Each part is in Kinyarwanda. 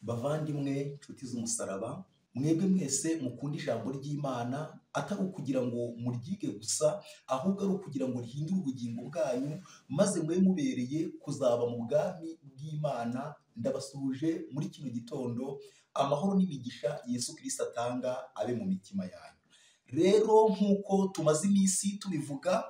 bavandimwe nshuti z'umusaraba mwebwe mwese mukunda ijambo ry'imana atari ukugira ngo muryige gusa ahubwo ari ukugira ngo rihindure ubugingo bwanyu maze mube mubereye kuzaba mu bwami bw'imana ndabasuhuje muri kino gitondo amahoro n'imigisha Yesu kirisita atanga abe mu mitima yanyu rero nk'uko tumaze iminsi tubivuga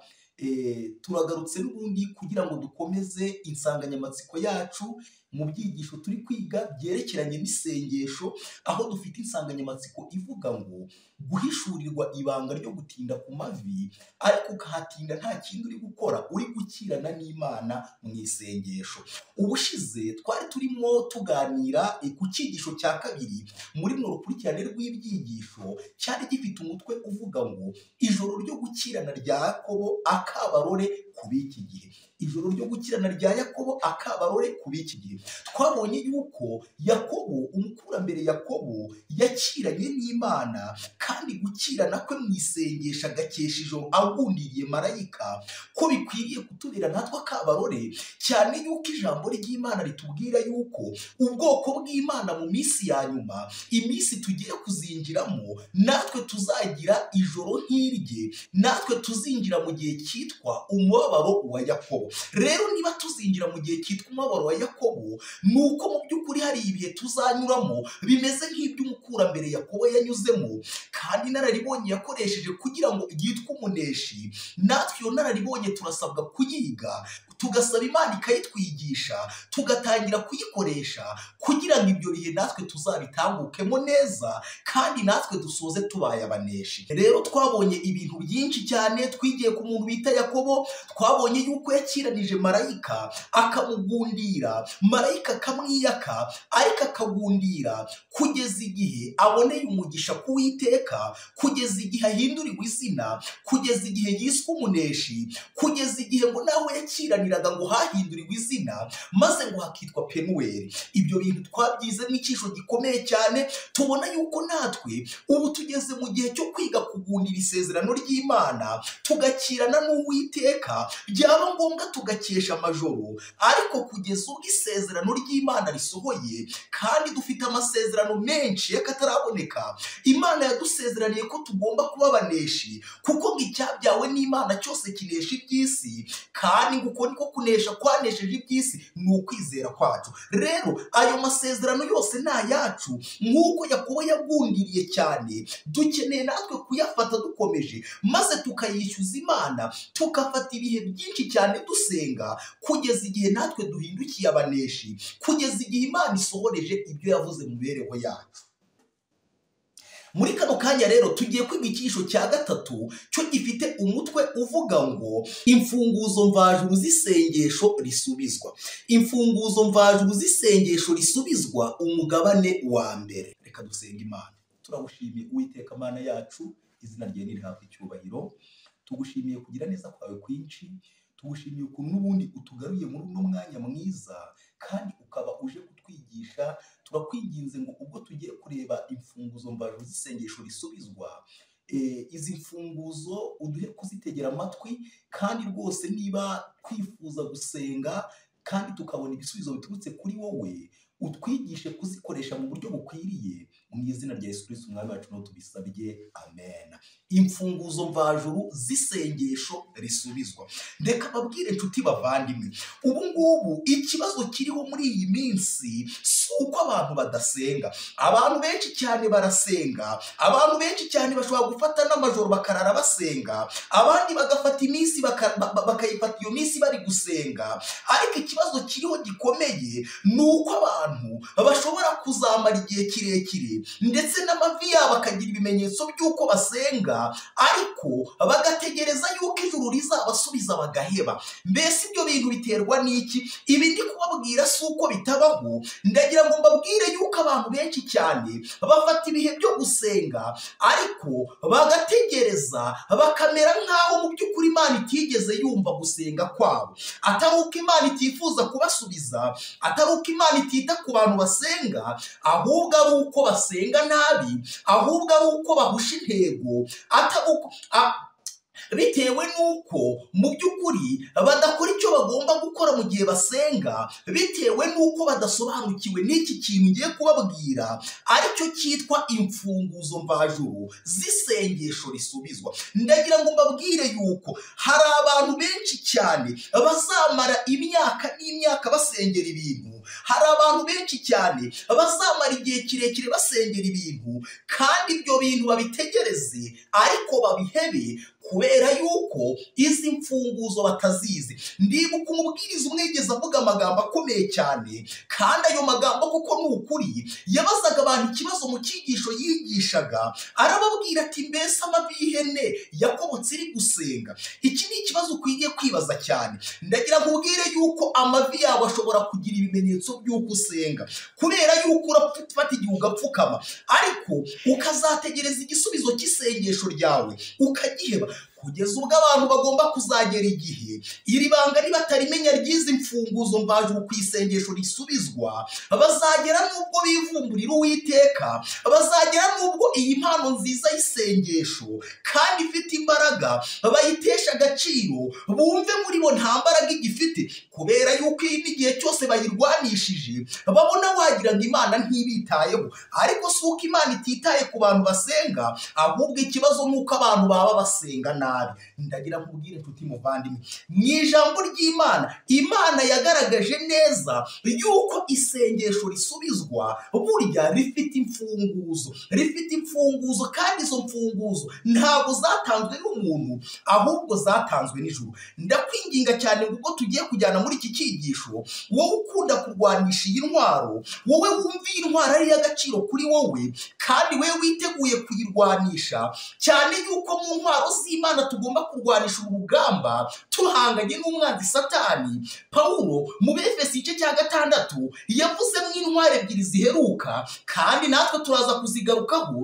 turagarutse n'ubundi kugira ngo dukomeze insanganyamatsiko yacu mu byigisho turi kwiga byerekeranye n'isengesho aho dufite insanganyamatsiko ivuga ngo guhishurirwa ibanga ryo gutinda ku mavi ariko ukahatinda nta kindi uri gukora uri gukirana n'imana mu isengesho ubushize twari turimo tuganira ku cyigisho cya kabiri muri runo rukurikirane rw'ibyigisho cyari gifite umutwe uvuga ngo ijoro ryo gukirana rya yakobo akabarore ku b'iki gihe ijoro ryo gukirana rya yakobo akabarore ku b'iki gihe twabonye yuko yakobo umukurambere yakobo yakiranye n'imana kandi gukirana kwe mu isengesho agakesha ijoro agundiriye marayika ko bikwiriye kutubera natwe akabarore cyane yuko ijambo ry'imana ritubwira yuko ubwoko bw'imana mu minsi ya nyuma iminsi tugiye kuzinjiramo natwe tuzagira ijoro nk'irye natwe tuzinjira mu gihe cyitwa umubabaro wa yakobo rero niba tuzinjira mu gihe cyitwa umubabaro wa yakobo ni uko mu by'ukuri hari ibihe tuzanyuramo bimeze nk'iby'umukurambere yakobo yanyuzemo kandi inararibonye yakoresheje kugira ngo yitwe umuneshi natwe iyo nararibonye turasabwa kuyiga tugasaba imana ikayitwigisha tugatangira kuyikoresha kugira ngo ibyo bihe natwe tuzabitambukemo neza kandi natwe dusoze tubaye abaneshi rero twabonye ibintu byinshi cyane twigiye ku muntu bita yakobo twabonye yuko yakiranije marayika akamugundira marayika akamwiyaka ariko akagundira kugeza igihe aboneye umugisha kuwiteka kugeza igihe ahinduriwe izina kugeza igihe yiswe umuneshi kugeza igihe ngo nawe yakiraniraga ngo hahinduriwe izina maze ngo hakitwa penuweri ibyo bintu twabyize nk'icyisho gikomeye cyane tubona yuko natwe ubu tugeze mu gihe cyo kwiga kugundira isezerano ry'imana tugakirana n'uwiteka byaba ngombwa tugakesha amajoro ariko kugeza ubwo isezerano ry'imana risohoye kandi dufite amasezerano menshi y'akataraboneka imana yadusezeraniye ko tugomba kuba abaneshi kuko ngo icyabyawe n'imana cyose kinesha iby'isi kandi ngo uko niko kunesha kwanesheje iby'isi ni ukwizera kwacu rero ayo masezerano yose ni ayacu nk'uko yakobo yagundiriye cyane dukeneye natwe kuyafata dukomeje maze tukayishyuza imana tugafata ibihe byinshi cyane dusenga kugeza igihe natwe duhindukiye abaneshi kugeza igihe imana isohoreje ibyo yavuze mu mibereho yacu muri kano kanya rero tugiye kwiga icyisho cya gatatu cyo gifite umutwe uvuga ngo imfunguzo mvajuru z'isengesho risubizwa imfunguzo mvajuru z'isengesho risubizwa umugabane wa mbere reka dusenga imana turagushimiye uwiteka mana yacu izina rye ntirihabwe icyubahiro tugushimiye kugira neza kwawe kwinshi tugushimiye ukuntu n'ubundi utugaruye muri uno mwanya mwiza kandi ukaba uje kutwigisha turakwinginze ngo ubwo tugiye kureba imfunguzo mbaje z'isengesho risubizwa izi mfunguzo uduhe kuzitegera amatwi kandi rwose niba twifuza gusenga kandi tukabona ibisubizo biturutse kuri wowe utwigishe kuzikoresha mu buryo bukwiriye mu izina rya Yesu Kristo umwami wacu n'uwo tubisabye amen imfunguzo mvajuru z'isengesho risubizwa reka babwire inshuti bavandimwe ubu ngubu ikibazo kiriho muri iyi minsi si uko abantu badasenga abantu benshi cyane barasenga abantu benshi cyane bashobora gufata n'amajoro bakarara basenga abandi bagafata iminsi bakayifata iyo minsi bari gusenga ariko ikibazo kiriho gikomeye ni uko abantu abantu bashobora kuzamara igihe kirekire ndetse n'amavi yabo akagira ibimenyetso by'uko basenga ariko bagategereza yuko ijuru rizabasubiza bagaheba mbese ibyo bintu biterwa n'iki ibi ndi kubabwira si uko bitabaho ndagira ngo mbabwire yuko abantu benshi cyane bafata ibihe byo gusenga ariko bagategereza bakamera nk'aho mu by'ukuri imana itigeze yumva gusenga kwabo atari uko imana itifuza kubasubiza atari uko imana itita ku bantu basenga ahubwo ari uko basenga nabi ahubwo ari uko bahusha intego atari uko a- bitewe n'uko mu by'ukuri badakora icyo bagomba gukora mu gihe basenga bitewe n'uko badasobanukiwe n'iki kintu ngiye kubabwira aricyo cyitwa imfunguzo mvajuru z'isengesho risubizwa ndagira ngo mbabwire yuko hari abantu benshi cyane bazamara imyaka n'imyaka basengera ibintu hari abantu benshi cyane bazamara igihe kirekire basengera ibintu kandi ibyo bintu babitegereze ariko babihebe kubera yuko izi mfunguzo batazizi ndibuka umubwiriza umwe yigeze avuga amagambo akomeye cyane kandi ayo magambo kuko ni ukuri yabazaga abantu ikibazo mu cyigisho yigishaga arababwira ati mbese amavi y'ihene yakobotse iri gusenga iki ni ikibazo ukwiye kwibaza cyane ndagira ngo ubwire yuko amavi yabo ashobora kugira ibimenyetso by'uko usenga kubera yuko urafata igihe ugapfukama ariko ukazategereza igisubizo cy'isengesho ryawe ukagiheba kugeza ubwo abantu bagomba kuzagera igihe iri banga nibatarimenya ry'izi mfunguzo mvajuru ku isengesho risubizwa bazagera n'ubwo bivumburira uwiteka bazagera n'ubwo iyi mpano nziza y'isengesho kandi ifite imbaraga bayitesha agaciro bumve muri bo nta mbaraga igifite kubera yuko iyi n'igihe cyose bayirwanishije babona wagira ngo imana ntibitayeho ariko si uko imana ititaye ku bantu basenga ahubwo ikibazo ni uko abantu baba basenga nabi ndagira nkubwire nshuti muvandimwe mu ijambo ry'imana imana yagaragaje neza yuko isengesho risubizwa burya rifite imfunguzo rifite imfunguzo kandi izo mfunguzo ntabwo zatanzwe n'umuntu ahubwo zatanzwe n'ijuru ndakwinginga cyane ngo ubwo tugiye kujyana muri iki cyigisho wowe ukunda kurwanisha iyi ntwaro wowe wumva iyi ntwaro ari iy'agaciro kuri wowe kandi we witeguye kuyirwanisha cyane yuko mu ntwaro z'imana tugomba kurwanisha urugamba tuhanganye n'umwanzi satani pawulo mu befesi igice cya gatandatu yavuzemo intwaro ebyiri ziheruka kandi natwe turaza kuzigarukaho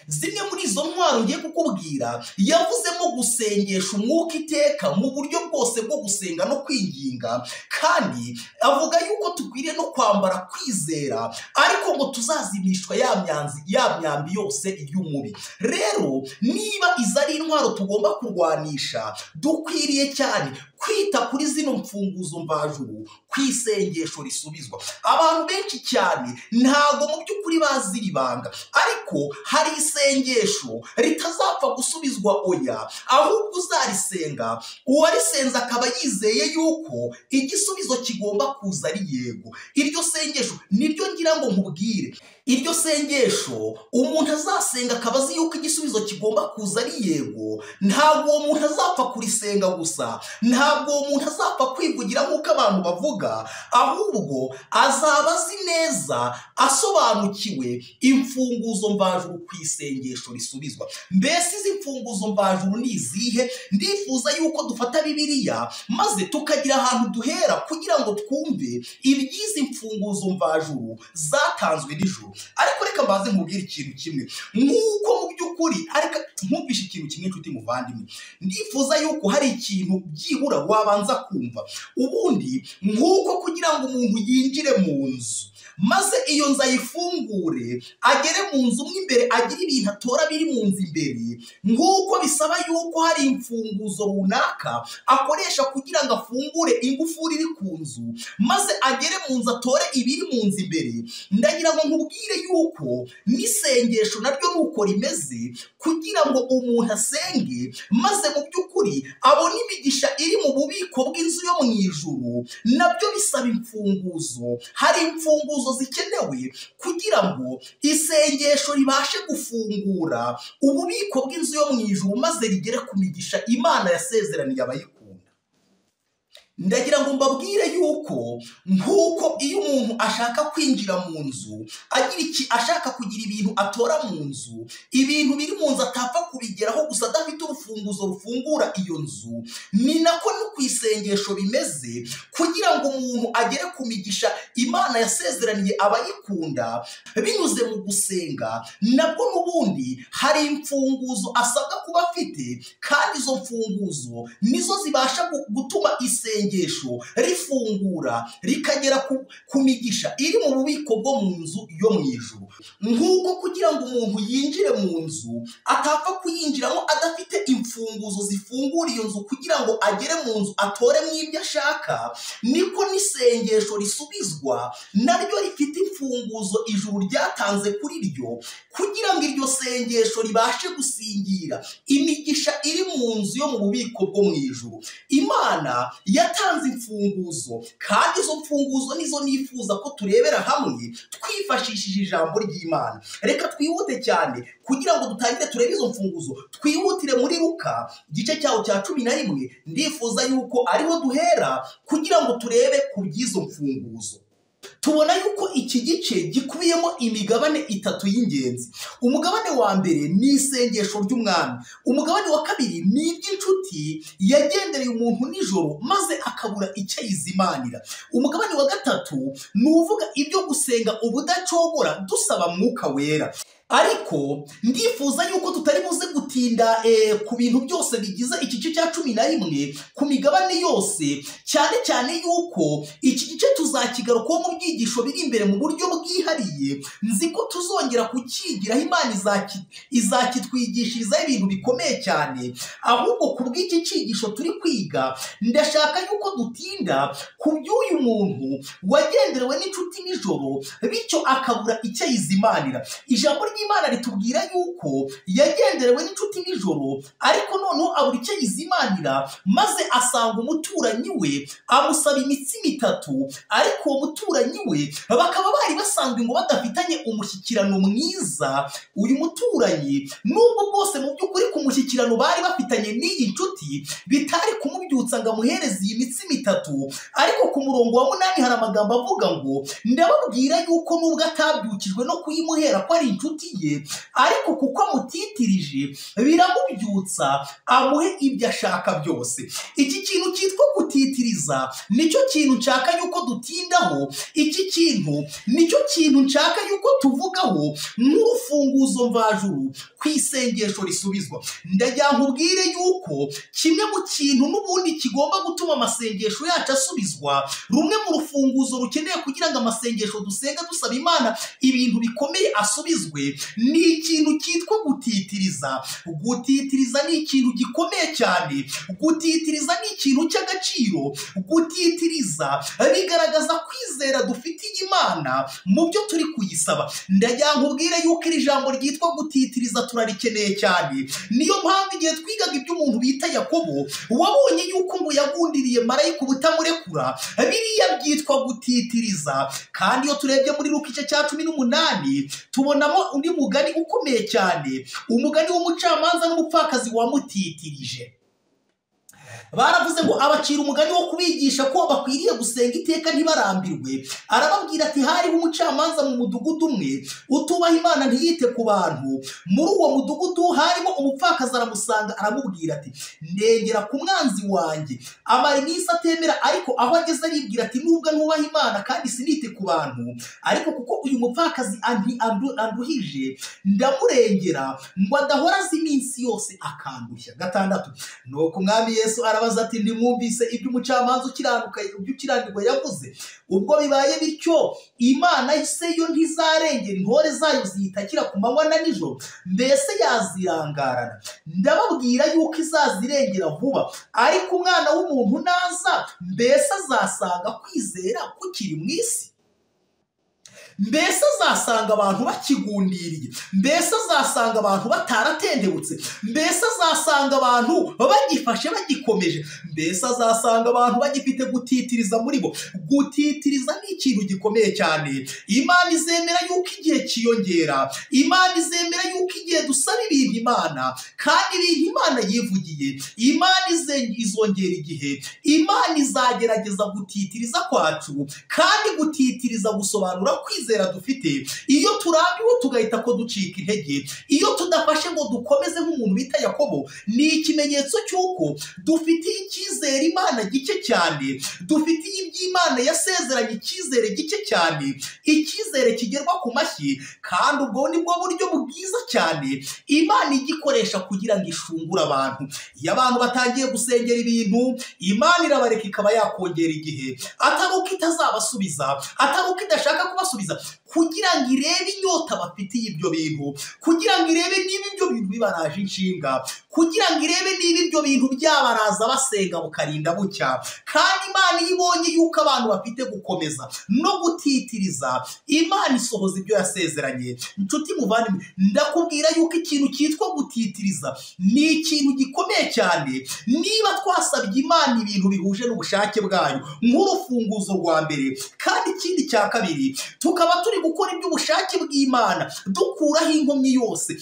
zimwe muri izo ntwaro ngiye kukubwira yavuzemo gusengesha umwuka iteka mu buryo bwose bwo gusenga no kwinginga kandi avuga yuko dukwiriye no kwambara kwizera ariko ngo tuzazimishwa ya myanzi ya myambi yose y'umubi rero niba izo ari intwaro tugomba kurwanisha dukwiriye cyane kwita kuri zino mfunguzo mvajuru ku isengesho risubizwa abantu benshi cyane ntabwo mu by'ukuri bazi iri banga ariko hari isengesho ritazapfa gusubizwa oya ahubwo uzarisenga uwarisenze akaba yizeye yuko igisubizo kigomba kuza ari yego iryo sengesho niryo ngira ngo nkubwire iryo sengesho umuntu azasenga akaba azi yuko igisubizo kigomba kuza ari yego ntabwo uwo muntu azapfa kurisenga gusa ntabwo uwo muntu azapfa kwivugira nk'uko abantu bavuga ahubwo azaba azi neza asobanukiwe imfunguzo mvajuru ku isengesho risubizwa mbese izi mfunguzo mvajuru ni izihe ndifuza yuko dufata bibiliya maze tukagira ahantu duhera kugira ngo twumve iby'izi mfunguzo mvajuru zatanzwe nijoro ariko reka mbaze nkubwire ikintu kimwe nk'uko mu by'ukuri ariko nkumvishe ikintu kimwe nshuti muvandimwe ndifuza yuko hari ikintu byibura wabanza kumva ubundi nk'uko kugira ngo umuntu yinjire mu nzu maze iyo nzu ayifungure agere mu nzu mo imbere agire ibintu atora biri mu nzu imbere nk'uko bisaba yuko hari imfunguzo runaka akoresha kugira ngo afungure ingufuri iri ku nzu maze agere mu nzu atore ibiri mu nzu imbere ndagira ngo nkubwire yuko n'isengesho naryo ni uko rimeze kugira ngo umuntu asenge maze mu by'ukuri abona imigisha iri mu bubiko bw'inzu yo mu ijuru nabyo bisaba imfunguzo hari imfunguzo zikenewe kugira ngo isengesho ribashe gufungura ububiko bw'inzu yo mu ijuru maze rigere ku migisha imana yasezeraniye abayikunda ndagira ngo mbabwire yuko nk'uko iyo umuntu ashaka kwinjira mu nzu agira iki ashaka kugira ibintu atora mu nzu ibintu biri mu nzu atapfa kubigeraho gusa adafite urufunguzo rufungura iyo nzu ni nako no ku isengesho bimeze kugira ngo umuntu agere ku migisha imana yasezeraniye abayikunda binyuze mu gusenga nabwo n'ubundi hari imfunguzo asabwa kuba afite kandi izo mfunguzo nizo zibasha gu- gutuma isengesho rifungura rikagera ku, ku migisha iri mu bubiko bwo mu nzu yo mu ijuru nk'uko kugira ngo umuntu yinjire mu nzu atapfa kuyinjiramo adafite imfunguzo zifungura iyo nzu kugira ngo agere mu nzu atoremo ibyo ashaka niko n'isengesho risubizwa naryo rifite imfunguzo ijuru ryatanze kuri ryo kugira ngo iryo sengesho ribashe gusingira imigisha iri mu nzu yo mu bubiko bwo mu ijuru imana yatanze imfunguzo kandi izo mfunguzo nizo nifuza ko turebera hamwe twifashishije ijambo ry'imana reka twihute cyane kugira ngo dutangire turebe izo mfunguzo twihutire muri ruka igice cyaho cya cumi na rimwe ndifuza yuko ariho duhera kugira ngo turebe ku by'izo mfunguzo tubona yuko iki gice gikubiyemo imigabane itatu y'ingenzi umugabane wa mbere ni isengesho ry'umwami umugabane wa kabiri ni iby'inshuti yagendereye umuntu nijoro maze akabura icyo ayizimanira umugabane wa gatatu ni uvuga ibyo gusenga ubudacogora dusaba mwuka wera ariko ndifuza yuko tutari buze gutinda eh, ku bintu byose bigize igice cya cumi na rimwe ku migabane yose cyane cyane yuko iki gice tuzakigarukaho mu byigisho biri imbere mu buryo bwihariye nzi ko tuzongera kukigiraho imana izaki- izakitwigishirizaho ibintu bikomeye cyane ahubwo ku bw'iki cyigisho turi kwiga ndashaka yuko dutinda ku by'uyu muntu wagenderewe n'inshuti nijoro bityo akabura icyo ayizimanira ijambo ry'imana ritubwira yuko yagenderewe n'inshuti nijoro ariko noneho abura icyo yizimanira maze asanga umuturanyi we amusaba imitsima itatu ariko uwo muturanyi we bakaba bari basanzwe ngo badafitanye umushyikirano mwiza uyu muturanyi nubwo bwose mu by'ukuri ku mushyikirano bari bafitanye n'iyi nshuti bitari kumubyutsa ngo amuhereze iyi mitsima itatu ariko ku murongo wa munani hari amagambo avuga ngo ndababwira yuko nubwo atabyukijwe no kuyimuhera ko ari inshuti ye ariko kuko amutitirije biramubyutsa amuhe ibyo ashaka byose iki kintu cyitwa gutitiriza nicyo kintu nshaka yuko dutindaho iki kintu nicyo kintu nshaka yuko tuvugaho nk'urufunguzo mvajuru ku isengesho risubizwa ndagira nkubwire yuko kimwe mu kintu n'ubundi kigomba gutuma amasengesho yacu asubizwa rumwe mu rufunguzo rukeneye kugira ngo amasengesho dusenga dusaba imana ibintu bikomeye asubizwe ni ikintu cyitwa gutitiriza gutitiriza ni ikintu gikomeye cyane gutitiriza ni ikintu cy'agaciro gutitiriza bigaragaza kwizera dufitiye imana mu byo turi kuyisaba ndagira nkubwire yuko iri jambo ryitwa gutitiriza turarikeneye cyane niyo mpamvu igihe twigaga iby'umuntu bita yakobo wabonye yuko ngo yagundiriye marayika ubutamurekura biriya byitwa gutitiriza kandi iyo turebye muri luka igice cya cumi n'umunani tubonamo undi mugani ukomeye cyane umugani w'umucamanza n'umupfakazi wamutitirije baravuze ngo abacira umugani wo kubigisha ko bakwiriye gusenga iteka ntibarambirwe arababwira ati hariho umucamanza mu mudugudu umwe utubaha imana ntiyite ku bantu muri uwo mudugudu harimo umupfakazi aramusanga aramubwira ati ndengera ku mwanzi wanjye amara iminsi atemera ariko aho ageze aribwira ati nubwo nubaha imana kandi sinite ku bantu ariko kuko uyu mupfakazi anti- andu- anduhije ndamurengera ngo adahora azi iminsi yose akandushya gatandatu nuko umwami yesu arabaza ati ntimwumvise ibyo umucamanza ukiranuka ibyo ukiranirwa yavuze ubwo bibaye bityo imana se yo ntizarengera intore zayo ziyitakira ku manywa na nijoro mbese yazirangarana ndababwira yuko izazirengera vuba ariko umwana w'umuntu naza mbese azasanga kwizera kukiri mu isi mbese azasanga abantu bakigundiriye mbese azasanga abantu bataratendebutse mbese azasanga abantu bagifashe bagikomeje mbese azasanga abantu bagifite gutitiriza muri bo gutitiriza ni ikintu gikomeye cyane imana izemera yuko igihe cyiyongera imana izemera yuko igihe dusaba ibintu imana kandi ibintu imana yivugiye imana ize- izongera igihe imana izagerageza gutitiriza kwacu kandi gutitiriza gusobanura kwizera dufite iyo turambiwe tugahita ko ducika intege iyo tudafashe ngo dukomeze nk'umuntu bita yakobo ni ikimenyetso cy'uko dufitiye icyizere imana gike cyane dufitiye iby'imana yasezeranye icyizere gike cyane icyizere kigerwa ku mashyi kandi ubwo nibwo buryo bwiza cyane imana igikoresha kugira ngo ishungure abantu iyo abantu batangiye gusengera ibintu imana irabareka ikaba yakongera igihe atari uko itazabasubiza atari uko idashaka kubasubiza kugira ngo irebe inyota bafitiye ibyo bintu kugira ngo irebe niba ibyo bintu bibaraje inshinga kugira ngo irebe niba ibyo bintu byabaraza basenga bukarinda bucya kandi imana iyo ibonye yuko abantu bafite gukomeza no gutitiriza imana isohoza ibyo yasezeranye inshuti muvandimwe ndakubwira yuko ikintu cyitwa gutitiriza ni ikintu gikomeye cyane niba twasabye imana ibintu bihuje n'ubushake bwayo nk'urufunguzo rwa mbere kandi ikindi cya kabiri tukaba turi gukora iby'ubushake bw'imana dukuraho inkomyi yose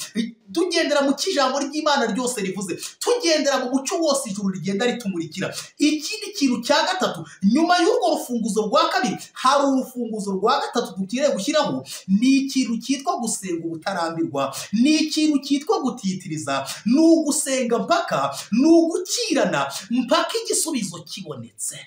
tugendera mu cy'ijambo ry'imana ryose rivuze tugendera mu mucyo wose ijuru rigenda ritumurikira ikindi kintu cya gatatu nyuma y'urwo rufunguzo rwa kabiri hari urufunguzo rwa gatatu dukwiriye gushyiraho ni ikintu cyitwa gusenga ubutarambirwa ni ikintu cyitwa gutitiriza ni ugusenga mpaka ni ugukirana mpaka igisubizo kibonetse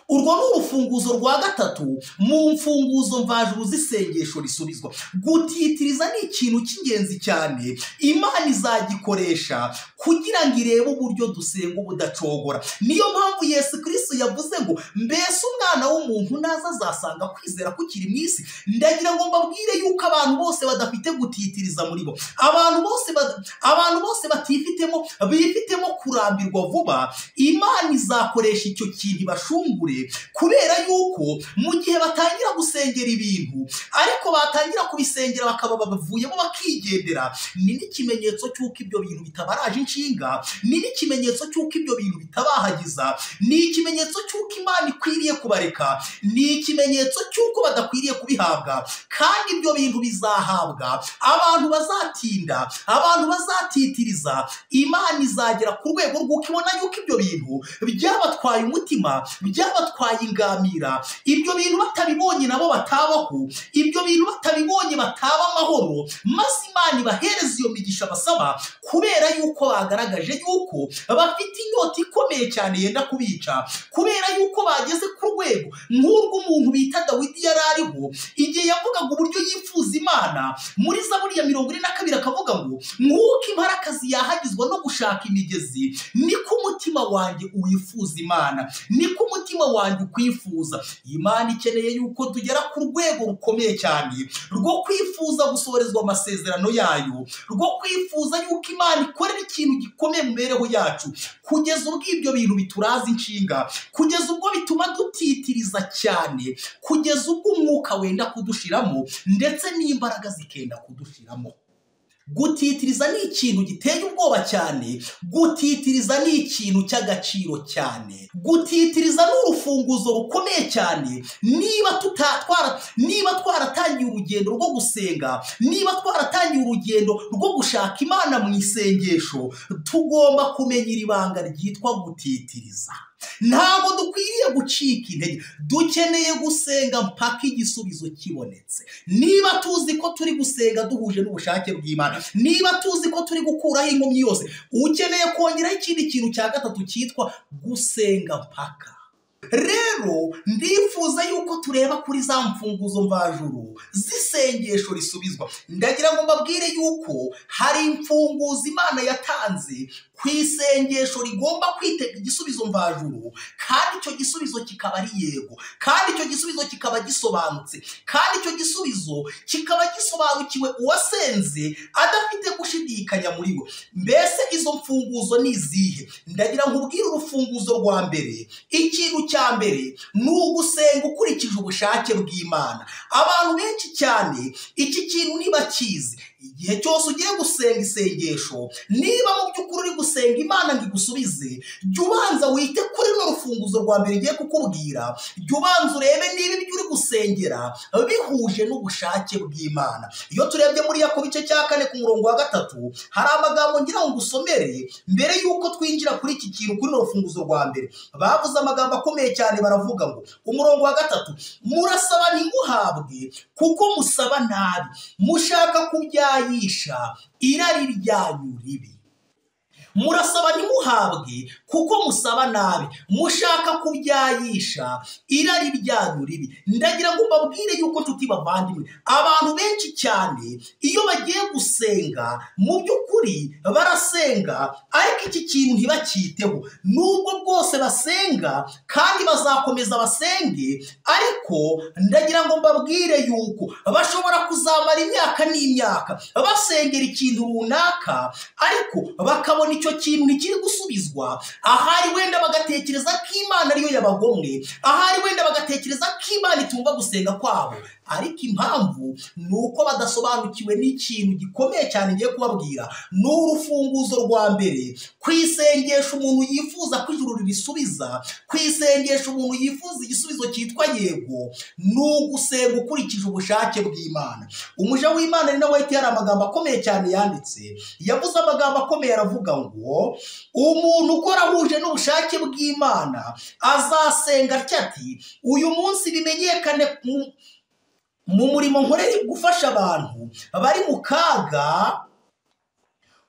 urwo ni urufunguzo rwa gatatu mu mfunguzo mvajuru z'isengesho risubizwa gutitiriza ni ikintu cy'ingenzi cyane imana izagikoresha kugira ngo irebe uburyo dusenga ubudacogora niyo mpamvu yesu kirisitu yavuze ngo mbese umwana w'umuntu naza azasanga kwizera kukiri mu isi ndagira ngo mbabwire yuko abantu bose badafite gutitiriza muri bo abantu bose bada- abantu bose batifitemo bifitemo kurambirwa vuba imana izakoresha icyo kintu ibashungure kubera yuko mu gihe batangira gusengera ibintu ariko batangira kubisengera bakaba bavuyemo bakigendera ni n'ikimenyetso cy'uko ibyo bintu bitabaraje inshinga ni n'ikimenyetso cy'uko ibyo bintu bitabahagiza ni ikimenyetso cy'uko imana ikwiriye kubareka ni ikimenyetso cy'uko badakwiriye kubihabwa kandi ibyo bintu bizahabwa abantu bazatinda abantu bazatitiriza imana izagera ku rwego rw'uko ibona yuko ibyo bintu byabatwaye umutima byabatwaye ingamira ibyo bintu batabibonye nabo batabaho ibyo bintu batabibonye bataba amahoro maze imana ibahereza iyo migisha basaba kubera yuko bagaragaje yuko bafite inyota ikomeye cyane yenda kubica kubera yuko bageze ku rwego nk'urw'umuntu bita dawidi yari ariho igihe yavugaga uburyo yifuza imana muri zaburi ya mirongo ine na kabiri akavuga ngo nk'uko imparakazi yahagizwa no gushaka imigezi niko umutima wanjye uwifuza imana niko umutima wanjye ukwifuza imana ikeneye yuko tugera ku rwego rukomeye cyane rwo kwifuza gusohorezwa amasezerano yayo rwo kwifuza yuko imana ikorera ikintu gikomeye mu mibereho yacu kugeza ubwo ibyo bintu bituraza inshinga kugeza ubwo bituma dutitiriza cyane kugeza ubwo umwuka wenda kudushiramo ndetse n'imbaraga zikenda kudushiramo gutitiriza ni ikintu giteye ubwoba cyane gutitiriza ni ikintu cy'agaciro cyane gutitiriza ni urufunguzo rukomeye cyane niba tuta- twara- niba twaratangiye urugendo rwo gusenga niba twaratangiye urugendo rwo gushaka imana mu isengesho tugomba kumenya iri banga ryitwa gutitiriza ntabwo dukwiriye gucika intege dukeneye gusenga mpaka igisubizo kibonetse niba tuzi ko turi gusenga duhuje n'ubushake bw'imana niba tuzi ko turi gukuraho inkomyi yose ukeneye kongeraho ikindi kintu cya gatatu cyitwa gusenga mpaka rero ndifuza yuko tureba kuri za mfunguzo mvajuru z'isi isengesho risubizwa ndagira ngo mbabwire yuko hari imfunguzo imana yatanze ku isengesho rigomba kwitega igisubizo mvajuru kandi icyo gisubizo kikaba ari yego kandi icyo gisubizo kikaba gisobanutse kandi icyo gisubizo kikaba gisobanukiwe uwasenze adafite gushidikanya muri we mbese izo mfunguzo ni izihe ndagira ngo ubwire urufunguzo rwa mbere ikintu cya mbere ni ugusenga ukurikije ubushake bw'imana abantu benshi cyane iki kintu ntibakizi igihe cyose ugiye gusenga isengesho niba mu by'ukuri uri gusenga imana ngo igusubize jya ubanza wite kuri runo rufunguzo rwa mbere igiye kukubwira jya ubanza urebe niba ibyo uri gusengera bihuje n'ubushake bw'imana iyo turebye muri yako bice cya kane ku murongo wa gatatu hari amagambo ngira ngo usomere mbere y'uko twinjira kuri iki kintu kuri runo rufunguzo rwa mbere bavuze amagambo akomeye cyane baravuga ngo umurongo wa gatatu murasaba ntimuhabwe kuko musaba nabi mushaka kubya yisha irari ryanyu ribi murasaba ntimuhabwe kuko musaba nabi mushaka kubyayisha irari ryanyu ribi ndagira ngo mbabwire yuko nshuti bavandimwe abantu benshi cyane iyo bagiye gusenga mu by'ukuri barasenga ariko iki kintu ntibakiteho nubwo bwose basenga kandi bazakomeza basenge ariko ndagira ngo mbabwire yuko bashobora kuzamara imyaka n'imyaka basengera ikintu runaka ariko bakabona icyo kintu ntikiri gusubizwa ahari wenda bagatekereza ko imana ariyo yabagomwe ahari wenda bagatekereza ko imana itumva gusenga kwabo ariko impamvu ni uko badasobanukiwe n'ikintu gikomeye cyane ngiye kubabwira ni urufunguzo rwa mbere ku isengesho umuntu yifuza ko ijuru ririsubiza ku isengesho umuntu yifuza igisubizo cyitwa yego ni ugusenga ukurikije ubushake bw'imana umuja w'imana ni nawe wahita hari amagambo akomeye cyane yanditse yavuze amagambo akomeye aravuga ngo umuntu ukora ahuje n'ubushake bw'imana azasenga atya ati uyu munsi bimenyekane mu- mu murimo nkorera gufasha abantu bari mu kaga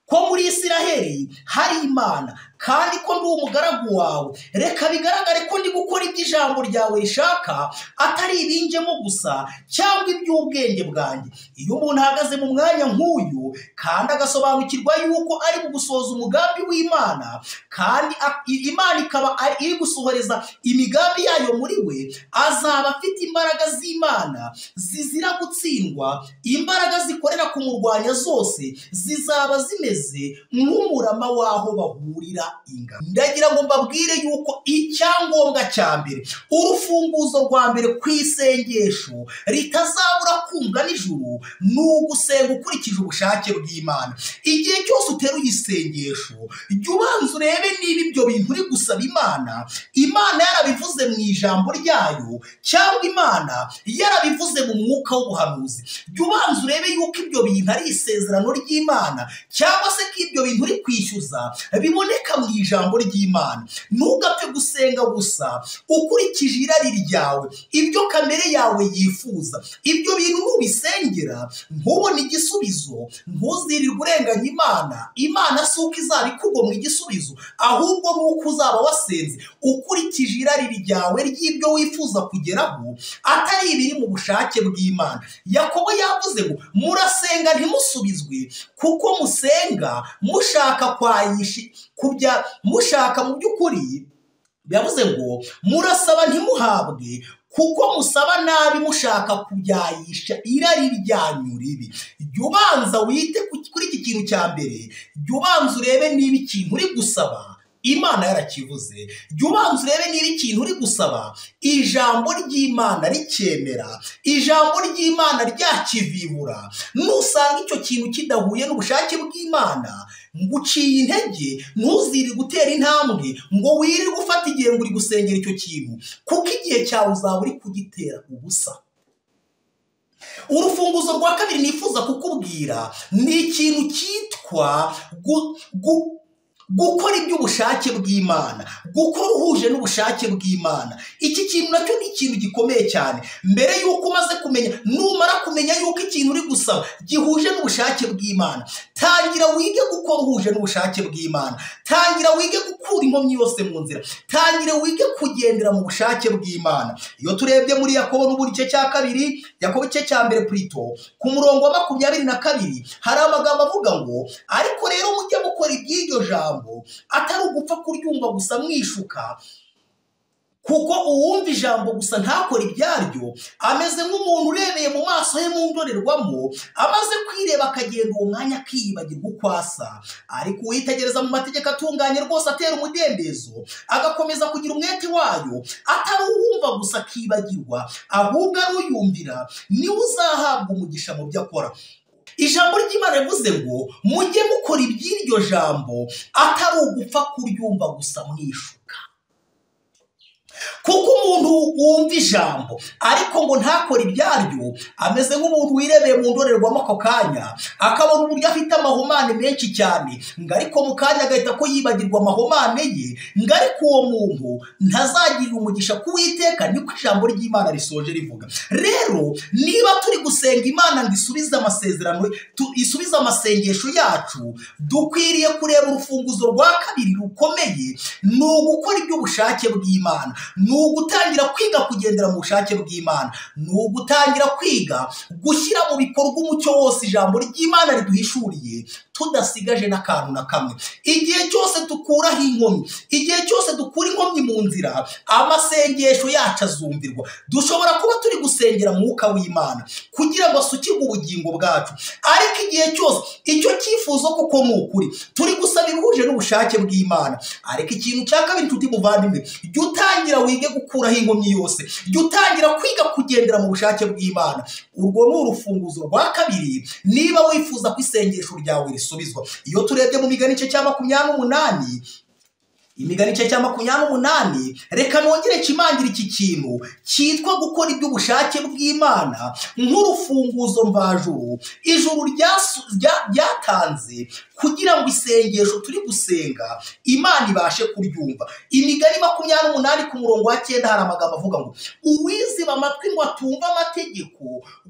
ko muri isiraheli hari imana kandi ko ndi umugaragu wawe reka bigaragare ko ndi gukora ibyo ijambo ryawe rishaka atari ibinjemo gusa cyangwa iby'ubwenge bwanjye iyo umuntu ahagaze mu mwanya nk'uyu kandi agasobanukirwa yuko ari mu gusohoza umugambi w'imana kandi a- i- imana ikaba ari- iri gusohoreza imigambi yayo muri we azaba afite imbaraga z'imana zizira gutsindwa imbaraga zikorera kumurwanya zose zizaba zimeze nk'umurama w'aho bahurira ingabo ndagira ngo mbabwire yuko icyangombwa cya mbere urufunguzo rwa mbere ku isengesho ritazabura kumva nijoro ni ugusenga ukurikije ubushake bw'imana igihe cyose uteruye isengesho jya ubanza urebe niba ibyo bintu uri gusaba imana imana yarabivuze mu ijambo ryayo cyangwa imana yarabivuze mu mwuka w'ubuhanuzi jya ubanza urebe yuko ibyo bintu ari isezerano ry'imana cyangwa se ko ibyo bintu uri kwishyuza biboneka mu ijambo ry'imana ntugapfe gusenga gusa ukurikije irari ryawe ibyo kamere yawe yifuza ibyo bintu nubisengera ntubone igisubizo ntuzirirwe urenganya imana imana si uko izaba ikugomwa igisubizo ahubwo ni uko uzaba wasenze ukurikije irari ryawe ry'ibyo wifuza kugeraho atari ibiri mu bushake bw'imana yakobo yavuze ngo murasenga ntimusubizwe kuko musenga mushaka kwayishi kubya mushaka mu by'ukuri yavuze ngo murasaba ntimuhabwe kuko musaba nabi mushaka kubyayisha irari ryanyu ribi jya ubanza wite ku- kuri iki kintu cya mbere jya ubanza urebe niba ikintu uri gusaba imana yarakivuze jya ubanza urebe niba ikintu uri gusaba ijambo ry'imana ricyemera ijambo ry'imana ryakivibura nusanga icyo kintu kidahuye n'ubushake bw'imana ngo uciye intege ntuzire gutera intambwe ngo wirirwe ufata igihe ngo uri gusengera icyo kintu kuko igihe cyawe uzaba uri kugitera ubusa urufunguzo rwa kabiri nifuza kukubwira ni ikintu cyitwa gu- gu- gukora iby'ubushake bw'imana gukora uhuje n'ubushake bw'imana iki kintu nacyo ni ikintu gikomeye cyane mbere y'uko umaze kumenya numara kumenya yuko ikintu uri gusaba gihuje n'ubushake bw'imana tangira wige gukora uhuje n'ubushake bw'imana tangira wige gukura inkomyi yose mu nzira tangira wige kugendera mu bushake bw'imana iyo turebye muri yakobo n'uburi igice cya kabiri yakobo igice cya mbere purito ku murongo wa makumyabiri na kabiri hari amagambo avuga ngo ariko rero mujye mukora iby'iryo jambo atari ugupfa kuryumva gusa mwishuka kuko uwumva ijambo gusa ntakore ibyaryo ameze nk'umuntu urebeye mu maso he mu ndorerwamo amaze kwireba akagenda uwo mwanya akiyibagirwa uko asa ariko uwitegereza mu mategeko atunganye rwose atera umudendezo agakomeza kugira umwete wayo atari uwumva gusa akibagirwa ahubwo ari uyumvira niwe uzahabwa umugisha mu byo akora ijambo ry'imana rivuze ngo mujye mukora iby'iryo jambo atari ugupfa kuryumva gusa mwishuka kuko umuntu wumva ijambo ariko ngo ntakore ibyaryo ameze nk'umuntu wirebeye mu ndorerwamo ako kanya akabona uburyo afite amahumane menshi cyane ngo ariko mu kanya agahita ko yibagirwa amahumane ye ngo ariko uwo muntu ntazagirira umugisha kuwiteka niko ijambo ry'imana risoje rivuga rero niba turi gusenga imana ngo isubize amasezerano tu- isubize amasengesho yacu dukwiriye kureba urufunguzo rwa kabiri rukomeye ni ugukora iby'ubushake bw'imana ni ugutangira kwiga kugendera mu bushake bw'imana ni ugutangira kwiga gushyira mu bikorwa umucyo wose ijambo ry'imana riduhishuriye tudasigaje n'akantu na kamwe igihe cyose dukuraho inkomyi igihe cyose dukura inkomyi mu nzira amasengesho yacu azumvirwa dushobora kuba turi gusengera mwuka w'imana kugira ngo asukirwe ubugingo bwacu ariko igihe cyose icyo cyifuzo koko ni ukuri turi gusaba ibihuje n'ubushake bw'imana ariko ikintu cya kabiri tuti muvandimwe jya utangira wige gukuraho inkomyi yose jya utangira kwiga kugendera mu bushake bw'imana urwo ni urufunguzo rwa kabiri niba wifuza ko isengesho ryawe risubizwa iyo turebye mu migani igice cya makumyabiri n'umunani imigani igice cya makumyabiri n'umunani reka nongere kimangire iki kintu cyitwa gukora iby'ubushake bw'imana nk'urufunguzo mvajuru ijuru ryasu- rya- ryatanze kugira ngo isengesho turi gusenga imana ibashe kuryumva imigani makumyabiri n'umunani ku murongo wa cyenda hari amagambo avuga ngo uwiziba amatwi ngo atumve amategeko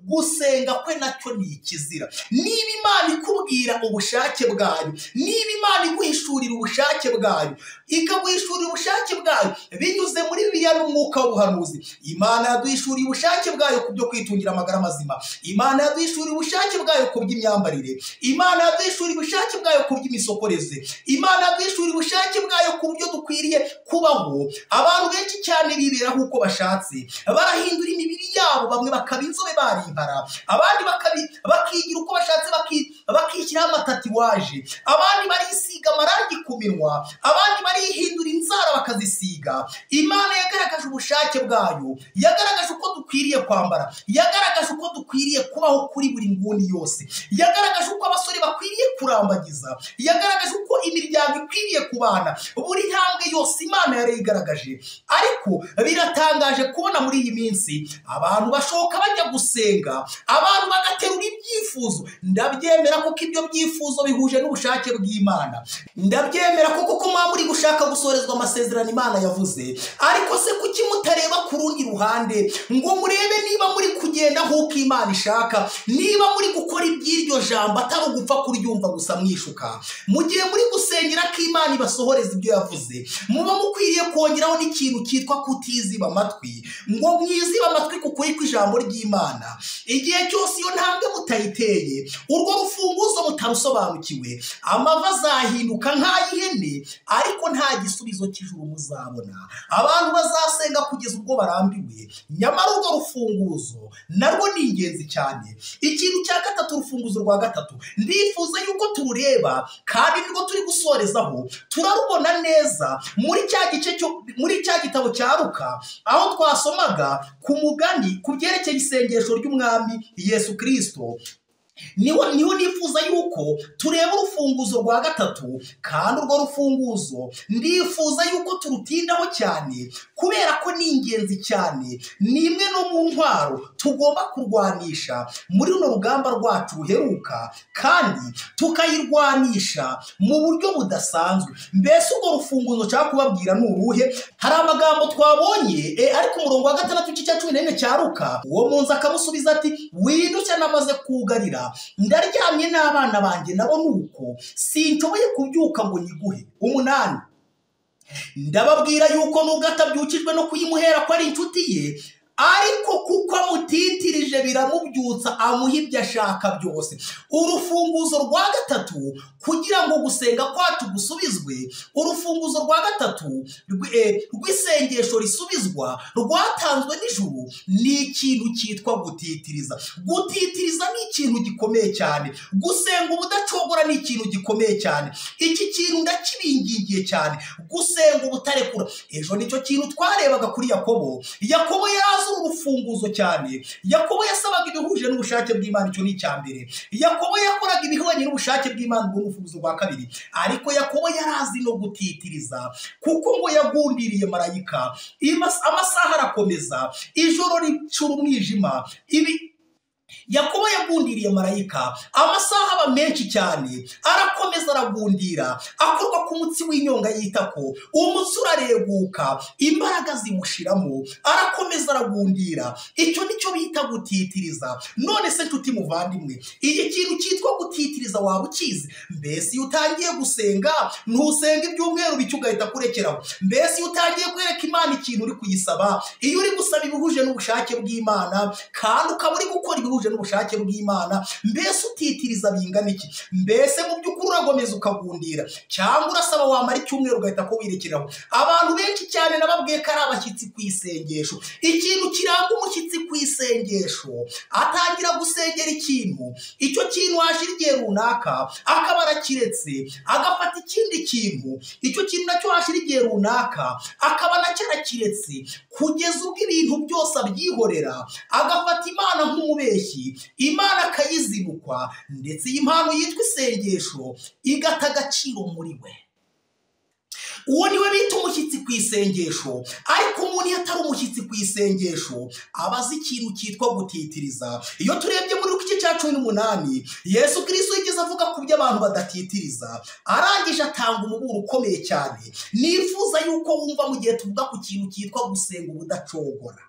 gusenga kwe nacyo ni ikizira niba imana ikubwira ubushake bwayo niba imana iguhishurira ubushake bwayo ikaguhishurira ubushake bwayo binyuze muri bibiliya n'umwuka w'ubuhanuzi imana yaduhishuriye ubushake bwayo ku byo kwitungira amagara mazima imana yaduhishuriye ubushake bwayo ku by'imyambarire imana yaduhishuriye ubushake bwayo ku by'imisokoreze imana yaduhishuriye ubushake bwayo ku buryo dukwiriye kubaho abantu benshi cyane bibera nk'uko bashatse barahindura imibiri yabo bamwe bakaba inzobe barimpara abandi bakabi- bakigira uko bashatse baki- bakishyiraho amatatiwaje abandi barisiga amarangi ku minwa abandi barihindura inzara bakazisiga imana yagaragaje ubushake bwayo yagaragaje uko dukwiriye kwambara yagaragaje uko dukwiriye kubaho kuri buri nguni yose yagaragaje uko abasore bakwiriye kurambagiza yagaragaje uko imiryango ikwiriye kubana buri ntambwe yose imana yari igaragaje ariko biratangaje kubona muri iyi minsi abantu bashoka bajya gusenga abantu bagaterura ibyifuzo ndabyemera kuko ibyo byifuzo bihuje n'ubushake bw'imana ndabyemera ko kuko muba muri gushaka gusorezwa amasezerano imana yavuze ariko se kuki mutareba ku rundi ruhande ngo murebe niba muri kugenda nk'uko imana ishaka niba muri gukora iby'iryo jambo atari ugupfa kuryumva gusa mwishuka mu gihe muri gusengera ko imana ibasohoreza ibyo yavuze muba mukwiriye kongeraho n'ikintu cyitwa kutiziba amatwi ngo mwizibe amatwi ku kuri kw'ijambo ry'imana igihe cyose iyo ntambwe mutayiteye urwo rufunguzo mutarusobanukiwe amava azahinduka nk'ay'ihene ariko nta gisubizo cy'ijuru muzabona abantu bazasenga kugeza ubwo barambiwe nyamara urwo rufunguzo narwo ni ingenzi cyane ikintu cya gatatu urufunguzo rwa gatatu ndifuza yuko turureba kandi nirwo turi gusorezaho turarubona neza muri cya gice cyo muri cya gitabo cya ruka aho twasomaga ku mugani ku byerekeye isengesho ry'umwami yesu kirisito niho niho nifuza yuko tureba urufunguzo rwa gatatu kandi urwo rufunguzo ndifuza yuko turutindaho cyane kubera ko ni ingenzi cyane ni imwe no mu ntwaro tugomba kurwanisha muri runo rugamba rwacu ruheruka kandi tukayirwanisha mu buryo budasanzwe mbese urwo rufunguzo nshaka kubabwira ni uruhe hari amagambo twabonye e, ari ku murongo wa gatandatu cy'icya cumi n'enye cya ruka uwo munsi akamusubiza ati widushya namaze kugarira ndaryamye n'abana banjye nabo ni uko sinshoboye kubyuka ngo nyiguhe umunani ndababwira yuko nubwo atabyukijwe no kuyimuhera ko ari inshuti ye ariko kuko amutitirije biramubyutsa amuha ibyo ashaka byose urufunguzo rwa gatatu kugira ngo gusenga kwacu gusubizwe urufunguzo rwa gatatu rw- eh, rw'isengesho risubizwa rwatanzwe n'ijuru ni ikintu cyitwa gutitiriza gutitiriza ni ikintu gikomeye cyane gusenga ubudacogora ni ikintu gikomeye cyane iki kintu ndakibingingiye cyane gusenga ubutarekura ejo nicyo kintu twarebaga kuri yakobo yakobo yari azi uru rufunguzo cyane yakobo yasabaga ibihuje n'ubushake bw'imana icyo ni icya mbere yakobo yakoraga ibihwanye n'ubushake bw'imana ubwo ni urufunguzo rwa kabiri ariko yakobo yari azi no gutitiriza kuko ngo yagundiriye marayika imas- amasaha arakomeza ijoro ricura umwijima ibi yakobo yagundiriye marayika amasaha aba menshi cyane arakomeza aragundira akorwa ku mutsi w'inyonga y'itako umutsi urareguka imbaraga zimushiramo arakomeza aragundira icyo nicyo bita gutitiriza none se nshuti muvandimwe iki kintu cyitwa gutitiriza waba ukizi mbese iyo utangiye gusenga ntusenga ibyumweru bike ugahita kurekeraho mbese iyo utangiye kwereka imana ikintu uri kuyisaba iyo uri gusaba ibihuje n'ubushake bw'imana kandi ukaba uri gukora ibihuje n'ubushake bw'imana mbese utitiriza bingana iki mbese mu by'ukuri uragomeza ukagundira cyangwa urasaba wamara icyumweru ugahita ko wirekeraho abantu benshi cyane nababwiye ko ari abashyitsi ku isengesho ikintu kiranga umushyitsi ku isengesho atangira gusengera ikintu icyo kintu hashira igihe runaka akaba arakiretse agafata ikindi kintu icyo kintu nacyo hashira igihe runaka akaba nacyo arakiretse kugeza ubwo ibintu byose abyihorera agafata imana nk'umubeshyi imana akayizinukwa ndetse iyi mpano yitwa isengesho igata agaciro muri we uwo niwe bita umushyitsi ku isengesho ariko umuntu iyo atari umushyitsi ku isengesho aba azi ikintu cyitwa gutitiriza iyo turebye muri igice cya cumi n'umunani yesu kirisito yigeze avuga ku byo abantu badatitiriza arangije atanga umuburo ukomeye cyane nifuza yuko wumva mu gihe tuvuga ku kintu cyitwa gusenga ubudacogora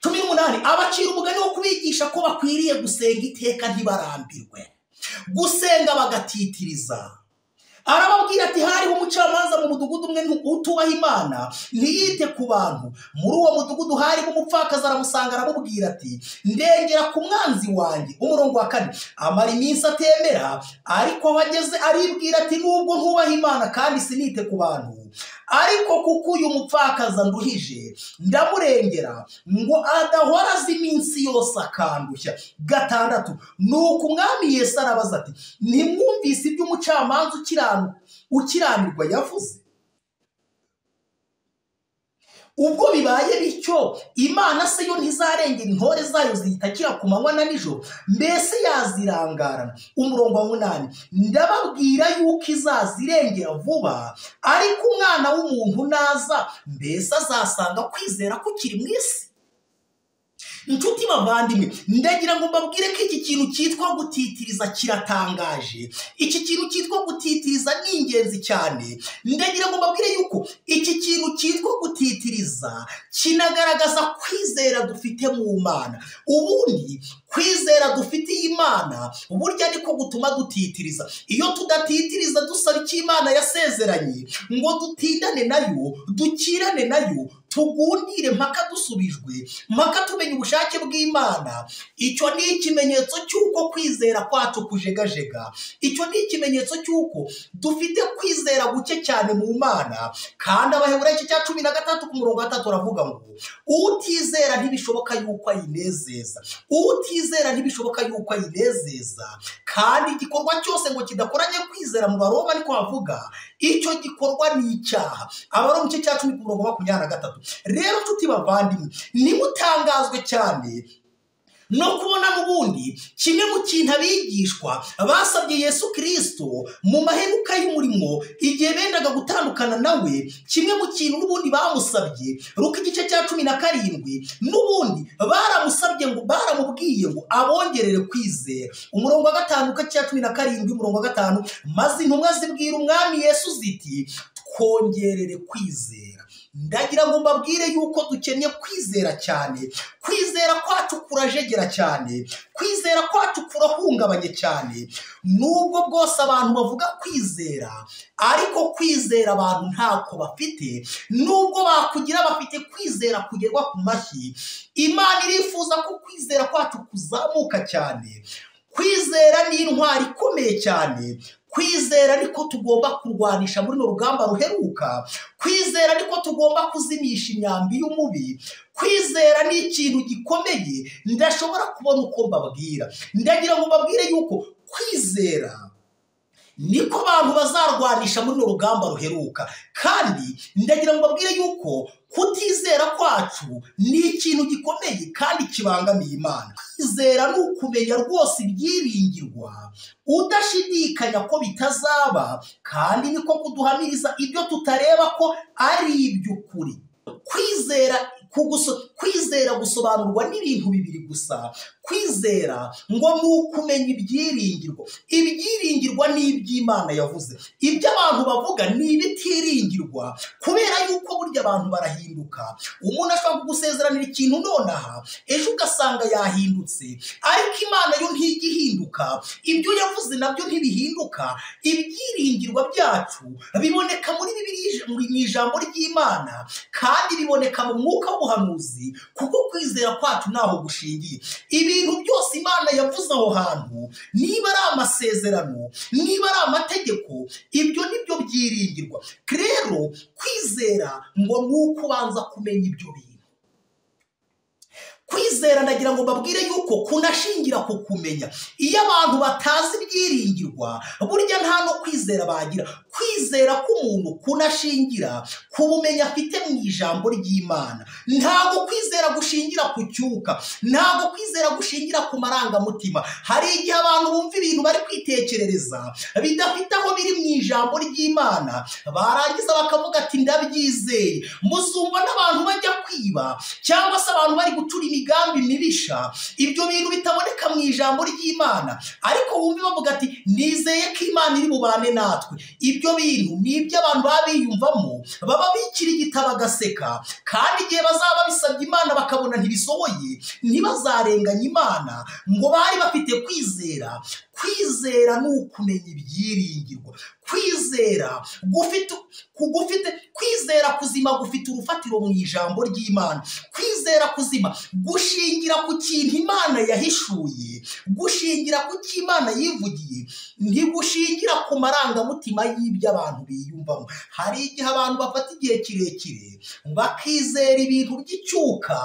cumi n'umunani abacira umugani wo kubigisha ko bakwiriye gusenga iteka ntibarambirwe gusenga bagatitiriza arababwira ati hariho umucamanza mu mudugudu umwe ntu- utubaha imana ntiyite ku bantu muri uwo mudugudu harimo umupfakazi aramusanga aramubwira ati ndengera ku mwanzi wanjye umurongo wa kane amara iminsi atemera ariko aho ageze aribwira ati nubwo ntubaha imana kandi sinite ku bantu ariko kuko uyu mupfakazi anduhije ndamurengera ngo adahora azi iminsi yose akandushya gatandatu nuko umwami yesu arabaza ati ntimwumvise ibyo umucamanza ukiranu- ukiranirwa yavuze ubwo bibaye bityo imana se yo ntizarengera intore zayo ziyitakira ku manywa na nijoro mbese yazirangarana umurongo wa munani ndababwira yuko izazirengera vuba ariko umwana w'umuntu naza mbese azasanga kwizera kukiri mu isi inshuti bavandimwe ndagira ngo mbabwire ko iki kintu cyitwa gutitiriza kiratangaje iki kintu cyitwa gutitiriza ni ingenzi cyane ndagira ngo mbabwire yuko iki kintu cyitwa gutitiriza kinagaragaza kwizera dufite mu mana ubundi kwizera dufitiye imana burya niko gutuma dutitiriza iyo tudatitiriza dusaba icyo imana yasezeranye ngo dutindane nayo dukirane nayo tugundire mpaka dusubijwe mpaka tumenya ubushake bw'imana icyo ni ikimenyetso cy'uko kwizera kwacu kujegajega icyo ni ikimenyetso cy'uko dufite kwizera guke cyane mu mana kandi abaheburayo igice cya cumi na gatandatu ku murongo wa gatatu aravuga ngo utizera ntibishoboka yuko ayinezeza utizera ntibishoboka yuko ayinezeza kandi igikorwa cyose ngo kidakoranye kwizera mu baroma ariko havuga icyo gikorwa ni icyaha abaroma igice cya cumi ku murongo wa makumyabiri na gatatu rero nshuti bavandimwe nimutangazwe cyane ni ukubona n'ubundi kimwe mu kintu abigishwa basabye yesu kirisito mu maheruka y'umurimo igihe bendaga gutandukana nawe kimwe mu kintu n'ubundi bamusabye ruko igice cya cumi na karindwi n'ubundi baramusabye ngo baramubwiye ngo abongerere kwizera umurongo wa gatanu cya cumi na karindwi umurongo wa gatanu maze intumwa zibwira umwami yesu ziti twongerere kwizera ndagira ngo mbabwire yuko dukeneye kwizera cyane kwizera kwacu kurajegera cyane kwizera kwacu kurahungabanye cyane nubwo bwose abantu bavuga kwizera ariko kwizera abantu ntako bafite nubwo bakugira bafite kwizera kugerwa ku mashyi imana irifuza ko kwizera kwacu kuzamuka cyane kwizera ni intwari ikomeye cyane kwizera ariko tugomba kurwanisha muri runo rugamba ruheruka kwizera ariko tugomba kuzimisha imyambi y'umubi kwizera ni ikintu gikomeye ndashobora kubona uko mbabwira ndagira ngo mbabwire yuko kwizera niko abantu bazarwanisha muri runo rugamba ruheruka kandi ndagira ngo mbabwire yuko kutizera kwacu ni ikintu gikomeye kandi kibangamiye imana kwizera ni ukumenya rwose ibyiringirwa udashidikanya ko bitazaba kandi niko kuduhamiriza ibyo tutareba ko ari iby'ukuri kwizera kwizera gusobanurwa n'ibintu bibiri gusa kwizera ngo ni ukumenya ibyiringirwa ibyiringirwa ni iby'imana yavuze ibyo abantu bavuga ni ibitiringirwa kubera yuko burya abantu barahinduka umuntu ashobora kugusezeranira ikintu nonaha ejo ugasanga yahindutse ariko imana yo ntijya ihinduka ibyo yavuze nabyo ntibihinduka ibyiringirwa byacu biboneka muri mu ijambo ry'imana kandi biboneka mu mwuka w'ubuhanuzi kuko kwizera kwacu ntaho gushingiye ibintu byose imana yavuze aho hantu niba ari amasezerano niba ari amategeko ibyo nibyo byiringirwa rero kwizera ngo ni uko ubanza kumenya ibyo bintu kwizera ndagira ngo mbabwire yuko kunashingira ku kumenya iyo abantu batazi ibyiringirwa burya nta no kwizera bagira kwizera k'umuntu kunashingira ku bumenyi afite mu ijambo ry'imana ntabwo kwizera gushingira ku cyuka ntabwo kwizera gushingira ku marangamutima hari igihe abantu bumva ibintu bari kwitekerereza bidafite aho biri mu ijambo ry'imana barangiza bakavuga ati ndabyizeye muzumva n'abantu bajya kwiba cyangwa se abantu bari gucura imigambi mibisha ibyo bintu bitaboneka mu ijambo ry'imana ariko wumve bavuga ati nizeye ko imana iri bubane natwe ibyo bintu ni iby'abantu baba biyumvamo baba bikirigita bagaseka kandi igihe bazaba bisabye imana bakabona ntibisohoye ntibazarenganye imana ngo bari bafite kwizera kwizera ni ukumenya ibyiringirwa kwizera gufite kugufite kwizera kuzima gufite urufatiro mu ijambo ry'imana kwizera kuzima gushingira ku kintu imana yahishuye gushingira ku cyo imana yivugiye ntigushingira ku marangamutima y'ibyo abantu biyumvamo hari igihe abantu bafata igihe kirekire bakizera ibintu by'icyuka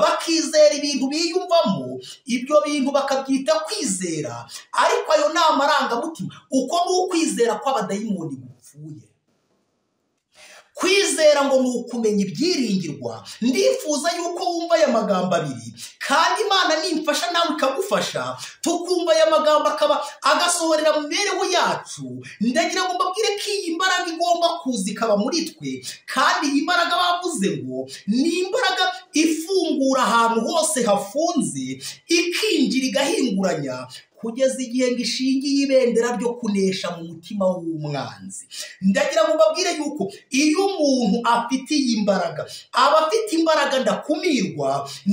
bakizera ibintu biyumvamo ibyo bintu bakabyita kwizera ariko ayo ni amarangamutima uko ni ukwizera kw'abadayimoni gupfuye kwizera ngo ni ukumenya ibyiringirwa ndifuza yuko wumva aya magambo abiri kandi imana nimfasha nawe ikagufasha tukumva aya magambo akaba agasohorera mu mibereho yacu ndagira ngo mbabwire ko iyi mbaraga igomba kuza ikaba muri twe kandi iyi mbaraga bavuze ngo ni imbaraga ifungura ahantu hose hafunze ikinjira igahinguranya kugeza igihe ngo ishingiye ibendera ryo kunesha mu mutima w'umwanzi ndagira ngo mbabwire yuko iyo umuntu afite iyi mbaraga aba afite imbaraga ndakumirwa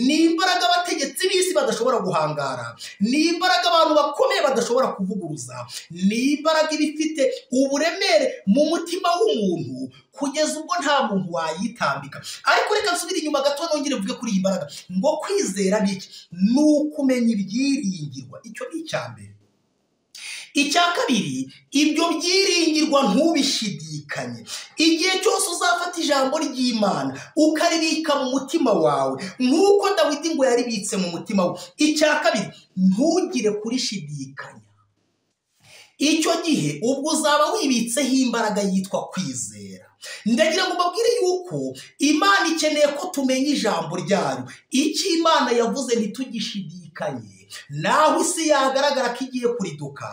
ni imbaraga abategetsi b'isi badashobora guhangara ni imbaraga abantu bakomeye badashobora kuvuguruza ni imbaraga iba ifite uburemere mu mutima w'umuntu kugeza ubwo nta muntu wayitambika ariko reka nsubire inyuma gato nongere mvuge kuri iyi mbaraga ngo kwizera ni iki ni ukumenya ibyiringirwa icyo ni icya mbere icya kabiri ibyo byiringirwa ntubishidikanye igihe cyose uzafata ijambo ry'imana ukaribika mu mutima wawe nk'uko dawidi ngo yaribitse mu mutima we icya kabiri ntugire kurishidikanya icyo gihe ubwo uzaba wibitseho imbaraga yitwa kwizera ndagira ngo mbabwire yuko imana ikeneye ko tumenya ijambo ryayo icyo imana yavuze ntitugishidike ryumvikanye naho isi yagaragara ko igiye kuriduka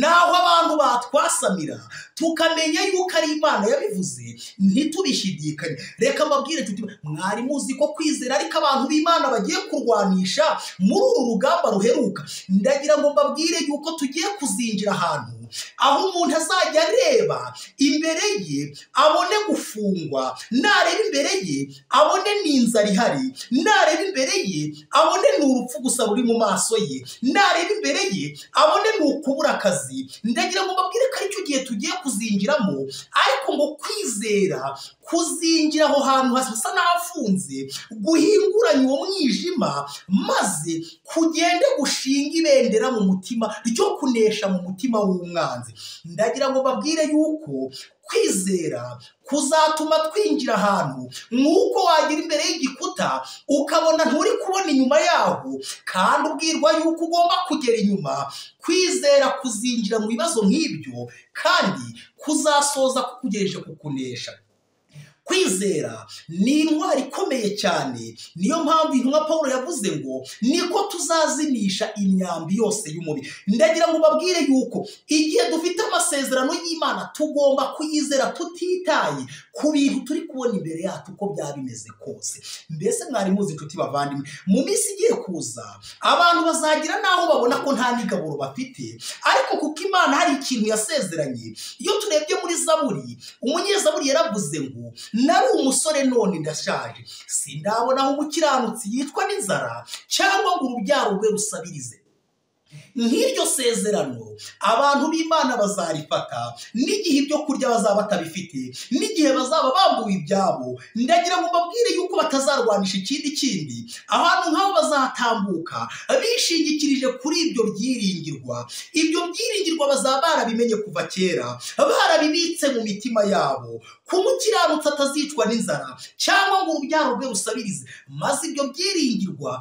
naho abantu batwasamira tukamenya yuko ari imana yabivuze ntitubishidikanye reka mbabwire tuti mwari muzi ko kwizera ariko abantu b'imana bagiye kurwanisha muri uru rugamba ruheruka ndagira ngo mbabwire yuko tugiye kuzinjira ahantu aho umuntu azajya areba imbere ye abone gufungwa nareba imbere ye abone ni inzara ihari nareba imbere ye abone ni urupfu gusa ruri mu maso ye nareba imbere ye abone ni ukubura akazi ndagira ngo mbabwire ko aricyo gihe tugiye kuzinjiramo ariko ngo kwizera kuzinjira aho hantu hasa n'ahafunze guhinguranya uwo mwijima maze kugende gushinga ibendera mu mutima ryo kunesha mu mutima w'umwanzi ndagira ngo babwire yuko kwizera kuzatuma twinjira ahantu nk'uko wagira imbere y'igikuta ukabona nturi kubona inyuma yaho kandi ubwirwa yuko ugomba kugera inyuma kwizera kuzinjira mu bibazo nk'ibyo kandi kuzasoza kukugejeje kukunesha kwizera ni intwari ikomeye cyane niyo mpamvu intumwa paul yavuze ngo niko tuzazimisha imyambi yose y'umubiri ndagira ngo babwire yuko igihe dufite amasezerano y'imana tugomba kuyizera tutitaye ku bintu turi kubona imbere yacu uko byaba bimeze kose mbese mwari muzi inshuti bavandimwe mu minsi igiye kuza abantu bazagira n'aho babona ko nta n'igaburo bafite ariko kuko imana hari ikintu yasezeranye iyo turebye muri zaburi umunyezaburi yaravuze ngo nari umusore none ndashaje sindabona aho umukiranutsi yicwa n'inzara cyangwa ngo urubyaro rwe rusabirize nk'iryo sezerano abantu b'imana bazarifata n'igihe ibyo kurya bazaba batabifite n'igihe bazaba bambuwe ibyabo ndagira ngo mbabwire yuko batazarwanisha ikindi kindi abantu nk'abo bazatambuka bishingikirije kuri ibyo byiringirwa ibyo byiringirwa bazaba barabimenye kuva kera barabibitse mu mitima yabo ku mukiranutsi atazicwa n'inzara cyangwa ngo urubyaro rwe rusabirize maze ibyo byiringirwa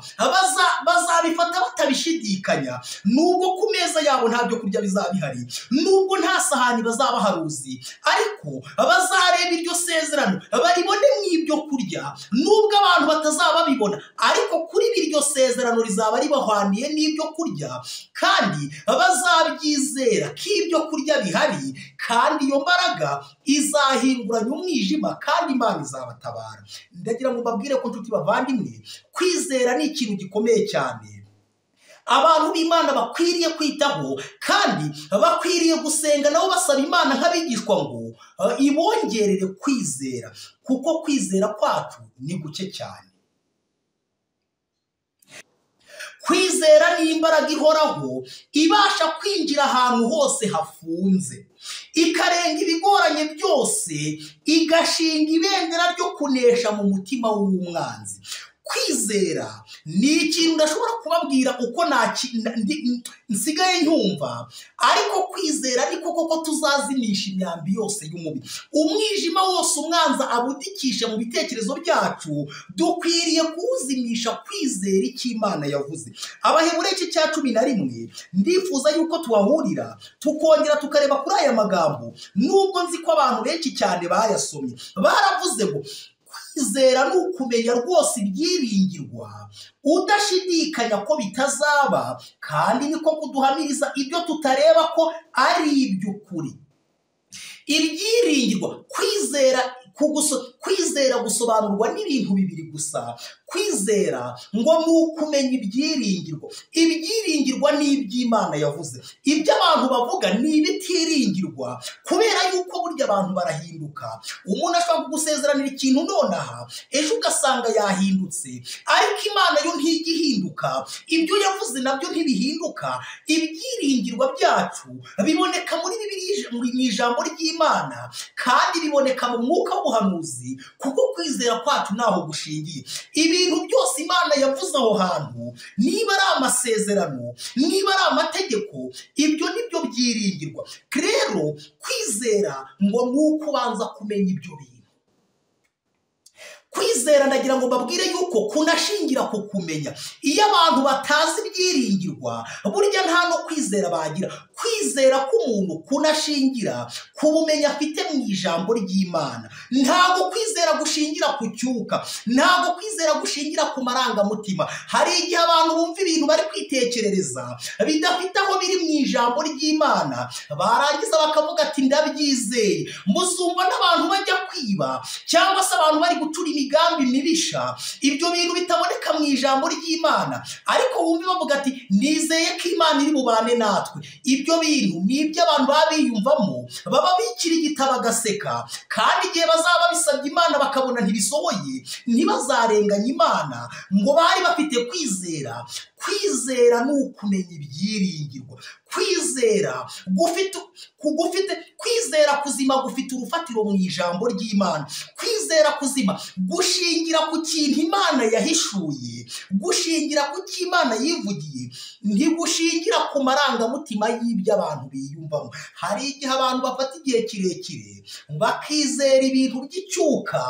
bazabifata batabishidikanya nubwo ku meza yabo nta byo kurya bizaba bihari nubwo nta sahani bazaba haruzi ariko bazareba iryo sezerano baribone mu ibyo kurya nubwo abantu batazaba babibona ariko kuri iryo sezerano rizaba ribahwaniye n'ibyo kurya kandi bazabyizera ko ibyo kurya bihari kandi iyo mbaraga izahinguranya umwijima kandi imana izabatabara ndagira ngo mbabwire ko inshuti bavandimwe kwizera ni ikintu gikomeye cyane abantu b'imana bakwiriye kwitaho kandi bakwiriye gusenga nabo basaba imana nk'abigishwa ngo ibongerere kwizera kuko kwizera kwacu ni guke cyane kwizera ni imbaraga ihoraho ibasha kwinjira ahantu hose hafunze ikarenga ibigoranye byose igashinga ibendera ryo kunesha mu mutima w'umwanzi kwizera ni ikintu ndashobora kubabwira uko nsigaye nkumva ariko kwizera ariko koko tuzazimisha imyambi yose y'umubiri umwijima wose umwanza abudikisha mu bitekerezo byacu dukwiriye kuwuzimisha kwizera icyo imana yavuze abahebureke cya cumi na rimwe ndifuza yuko tuhahurira tukongera tukareba kuri aya magambo nubwo nzi ko abantu benshi cyane bayasomye baravuze ngo kwizera ni ukumenya rwose ibyiringirwa udashidikanya ko bitazaba kandi niko kuduhamiriza ibyo tutareba ko ari iby'ukuri ibyiringirwa kwizera kwizera gusobanurwa n'ibintu bibiri gusa kwizera ngo ni ukumenya ibyiringirwa ibyiringirwa ni iby'imana yavuze ibyo abantu bavuga ni ibitiringirwa kubera yuko burya abantu barahinduka umuntu ashobora kugusezeranira ikintu nonaha ejo ugasanga yahindutse ariko imana yo ntijya ihinduka ibyo yavuze nabyo ntibihinduka ibyiringirwa byacu biboneka muri bibiliya mu ijambo ry'imana kandi biboneka mu mwuka w'ubuhanuzi kuko kwizera kwacu ntaho gushingiye ibintu byose imana yavuze aho hantu niba ari amasezerano niba ari amategeko ibyo nibyo byiringirwa rero kwizera ngo ni uko ubanza kumenya ibyo bintu kwizera ndagira ngo mbabwire yuko kunashingira ku kumenya iyo abantu batazi ibyiringirwa burya nta no kwizera bagira kwizera k'umuntu kunashingira ku bumenyi afite mu ijambo ry'imana ntabwo kwizera gushingira ku cyuka ntabwo kwizera gushingira ku marangamutima hari igihe abantu bumva ibintu bari kwitekerereza bidafite aho biri mu ijambo ry'imana barangiza bakavuga ati ndabyizeye muzumva n'abantu bajya kwiba cyangwa se abantu bari gucura imigambi mibisha ibyo bintu bitaboneka mu ijambo ry'imana ariko wumve bavuga ati nizeye ko imana iri bubane natwe ibyo bintu ni iby'abantu baba biyumvamo baba bikirigita bagaseka kandi igihe bazaba bisabye imana bakabona ntibisohoye ntibazarenganye imana ngo bari bafite kwizera kwizera ni ukumenya ibyiringirwa kwizera gufite kugufite kwizera kuzima gufite urufatiro mu ijambo ry'imana kwizera kuzima gushingira ku kintu imana yahishuye gushingira ku cyo imana yivugiye ntigushingira ku marangamutima y'ibyo abantu biyumvamo hari igihe abantu bafata igihe kirekire bakizera ibintu by'icyuka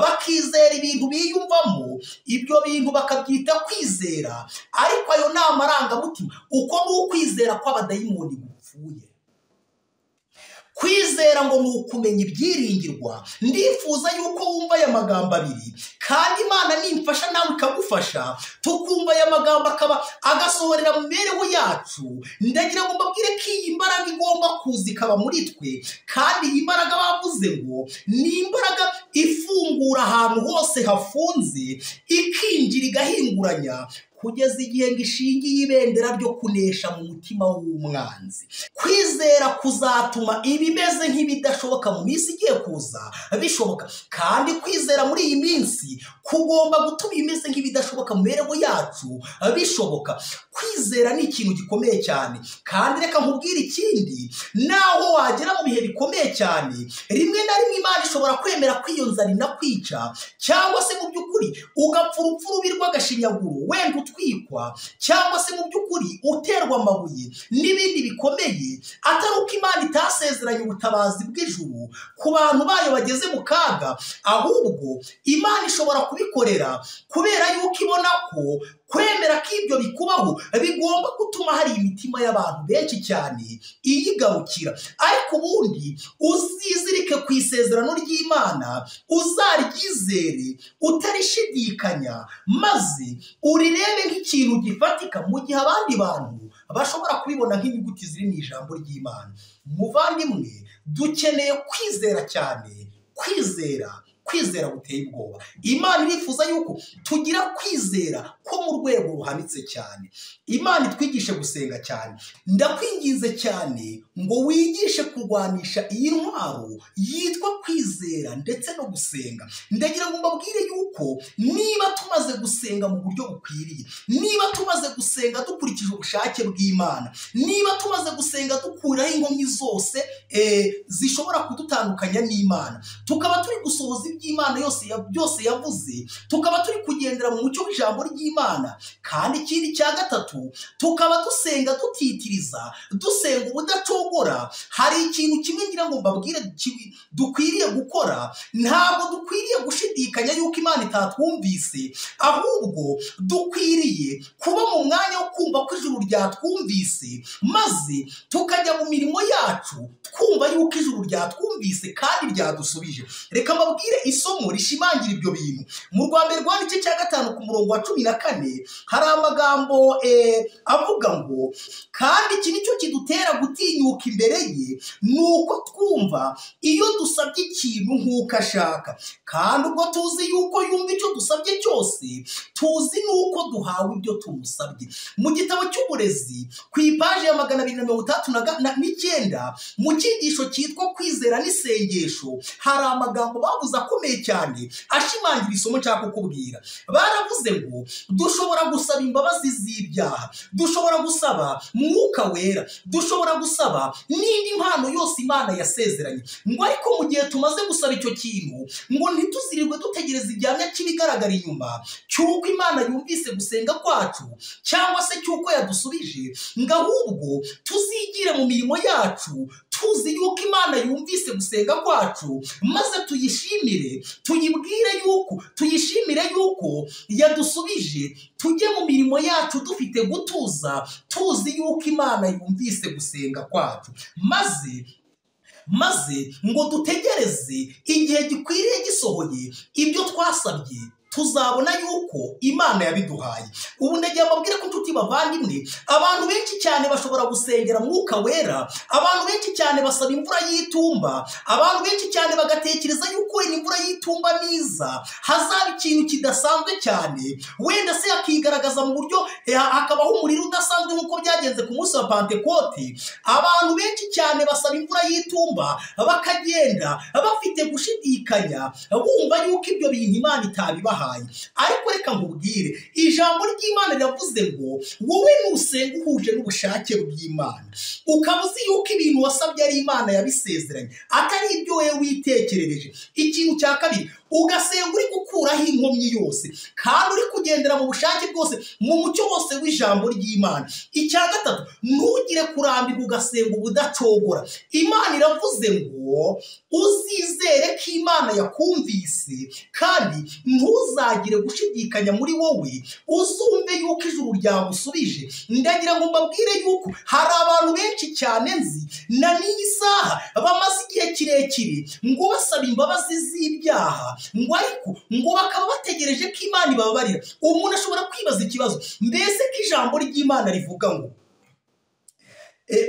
bakizera ibintu biyumvamo ibyo bintu bakabyita kwizera ariko ayo ni amarangamutima uko ni ukwizera kw'abadayimoni gupfuye kwizera ngo ni ukumenya ibyiringirwa ndifuza yuko wumva aya magambo abiri kandi imana nimfasha nawe ikagufasha tukumva aya magambo akaba agasohorera mu mibereho yacu ndagira ngo mbabwire ko iyi mbaraga igomba kuza ikaba muri twe kandi iyi mbaraga bavuze ngo ni imbaraga ifungura ahantu hose hafunze ikinjira igahinguranya kugeza igihe ngo ishingiye ibendera ryo kunesha mu mutima w'umwanzi kwizera kuzatuma ibimeze nk'ibidashoboka mu minsi igiye kuza bishoboka kandi kwizera muri iyi minsi kugomba gutuma ibimeze nk'ibidashoboka mu mibereho yacu bishoboka kwizera ni ikintu gikomeye cyane kandi reka nkubwire ikindi naho wagera mu bihe bikomeye cyane rimwe na rimwe imana ishobora kwemera ko iyo nzara inakwica cyangwa se mu by'ukuri ugapfa urupfu rubi rw'agashinyaguro wenda utwikwa cyangwa se mu by'ukuri uterwa amabuye n'ibindi bikomeye atari uko imana itasezeranye ubutabazi bw'ijuru ku bantu bayo bageze mu kaga ahubwo imana ishobora kubikorera kubera yuko ibona ko kwemera ko ibyo bikubaho bigomba gutuma hari imitima y'abantu benshi cyane iyigarukira ariko ubundi uzizirike ku isezerano ry'imana uzaryizere utarishidikanya maze urirebe nk'ikintu gifatika mu gihe abandi bantu bashobora kubibona nk'inyuguti ziri mu ijambo ry'imana muvandimwe dukeneye kwizera cyane kwizera kwizera guteye ubwoba imana irifuza yuko tugira kwizera ko mu rwego ruhanitse cyane imana itwigishe gusenga cyane ndakwinginze cyane ngo wigishe kurwanisha iyi ntwaro yitwa kwizera ndetse no gusenga ndagira ngo mbabwire yuko niba tumaze gusenga mu buryo bukwiriye niba tumaze gusenga dukurikije ubushake bw'imana niba tumaze gusenga dukuraho inkomyi zose zishobora kudutandukanya n'imana tukaba turi gusohoza by'imana yose byose yavuze tukaba turi kugendera mu mucyo w'ijambo ry'imana kandi ikindi cya gatatu tukaba dusenga tutitiriza dusenga ubudacogora hari ikintu kimwe ngira ngo mbabwire dukwiriye gukora ntabwo dukwiriye gushidikanya yuko imana itatwumvise ahubwo dukwiriye kuba mu mwanya wo kumva ko ijuru ryatwumvise maze tukajya mu mirimo yacu twumva yuko ijuru ryatwumvise kandi ryadusubije reka mbabwire isomo rishimangira ibyo bintu mu rwa mbere rwa gice cya gatanu ku murongo wa cumi na kane hari amagambo avuga ngo kandi iki nicyo kidutera gutinyuka imbere ye ni uko twumva iyo dusabye ikintu nk'uko ashaka kandi ubwo tuzi yuko yumva icyo dusabye cyose tuzi n'uko duhawe ibyo tumusabye mu gitabo cy'uburezi ku ipaji ya magana abiri na mirongo itandatu n'icyenda mu cyigisho cyitwa kwizera n'isengesho hari amagambo bavuze akomeye cyane ashimangira isomo nshaka kukubwira baravuze ngo dushobora gusaba imbabazi z'ibyaha dushobora gusaba mwuka wera dushobora gusaba n'indi mpano yose imana yasezeranye ngo ariko mu gihe tumaze gusaba icyo kintu ngo ntituzirirwe dutegereza igihamya cy'ibigaragara inyuma cy'uko imana yumvise gusenga kwacu cyangwa se cy'uko yadusubije ngo ahubwo tuzigire mu mirimo yacu tuzi yuko imana yumvise gusenga kwacu maze tuyishimire tuyibwire yuko tuyishimire yuko yadusubije tujye mu mirimo yacu dufite gutuza tuzi yuko imana yumvise gusenga kwacu maze maze ngo dutegereze igihe gikwiriye gisohoye ibyo twasabye tuzabona yuko imana yabiduhaye ubu ndagiye mbabwire ko inshuti bavandimwe abantu benshi cyane bashobora gusengera mwuka wera abantu benshi cyane basaba imvura y'itumba abantu benshi cyane bagatekereza yuko wenda imvura y'itumba niza hazaba ikintu kidasanzwe cyane wenda se yakigaragaza mu buryo hakabaho umuriro udasanzwe nk'uko byagenze ku munsi wa pantekote abantu benshi cyane basaba imvura y'itumba bakagenda bafite gushidikanya bumva yuko ibyo bintu imana itabibaha ariko reka nkubwire ijambo ry'imana riravuze ngo wowe nusenga uhuje n'ubushake bw'imana ukaba uzi yuko ibintu wasabye ari imana yabisezeranye atari ibyo wowe witekerereje ikintu cya kabiri ugasenga uri gukuraho inkomyi yose kandi uri kugendera mu bushake bwose mu mucyo wose w'ijambo ry'imana icya gatatu ntugire kurambirwa ugasenga ubudacogora imana iravuze ngo uzizere ko imana yakumvise kandi ntuzagire gushidikanya muri wowe uzumve yuko ijuru ryagusubije ndagira ngo mbabwire yuko hari abantu benshi cyane nzi na n'iyi saha bamaze igihe kirekire ngo basaba imbabazi z'ibyaha ngo ariko ngo bakaba bategereje ko imana ibabarira umuntu ashobora kwibaza ikibazo mbese ko ijambo ry'imana rivuga ngo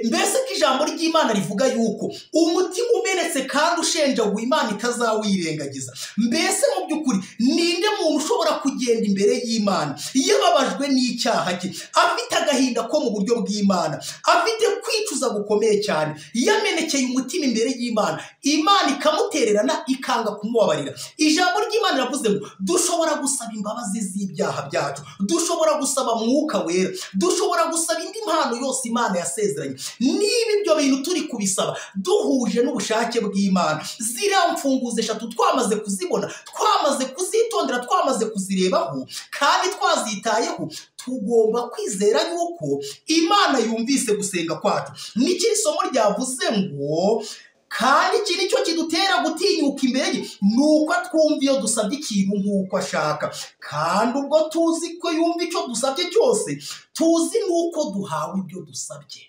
mbese ko ijambo ry'imana rivuga yuko umutima umenetse kandi ushenjaguye imana itazawirengagiza mbese mu by'ukuri ninde muntu ushobora kugenda imbere y'imana yababajwe n'icyaha cye afite agahinda ko mu buryo bw'imana afite kwicuza gukomeye cyane yamenekeye umutima imbere y'imana imana ikamutererana ikanga kumubabarira ijambo ry'imana riravuze ngo dushobora gusaba imbabazi z'ibyaha byacu dushobora gusaba mwuka wera dushobora gusaba indi mpano yose imana yasezeranye niba ibyo bintu turi kubisaba duhuje n'ubushake bw'imana ziriya mfunguzo eshatu twamaze kuzibona twamaze kuzitondera twamaze kuzirebaho kandi twazitayeho tugomba kwizera yuko imana yumvise gusenga kwacu n'ikiri somo ryavuze ngo kandi iki nicyo kidutera gutinyuka imbere ye ni uko atwumva iyo dusabye ikintu nk'uko ashaka kandi ubwo tuzi ko yumva icyo dusabye cyose tuzi n'uko duhawe ibyo dusabye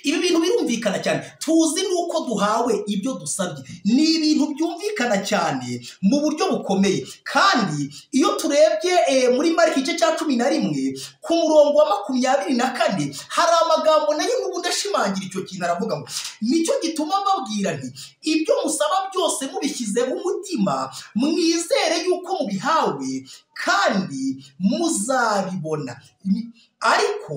ibi bintu birumvikana cyane tuzi n'uko duhawe ibyo dusabye ni ibintu byumvikana cyane mu buryo bukomeye kandi iyo turebye muri marike igice cya cumi na rimwe ku murongo wa makumyabiri na kane hari amagambo nayo n'ubundi ashimangira icyo kintu aravuga ngo nicyo gituma mbabwira nti ibyo musaba byose mubishyizeho umutima mwizere yuko mubihawe kandi muzabibona ariko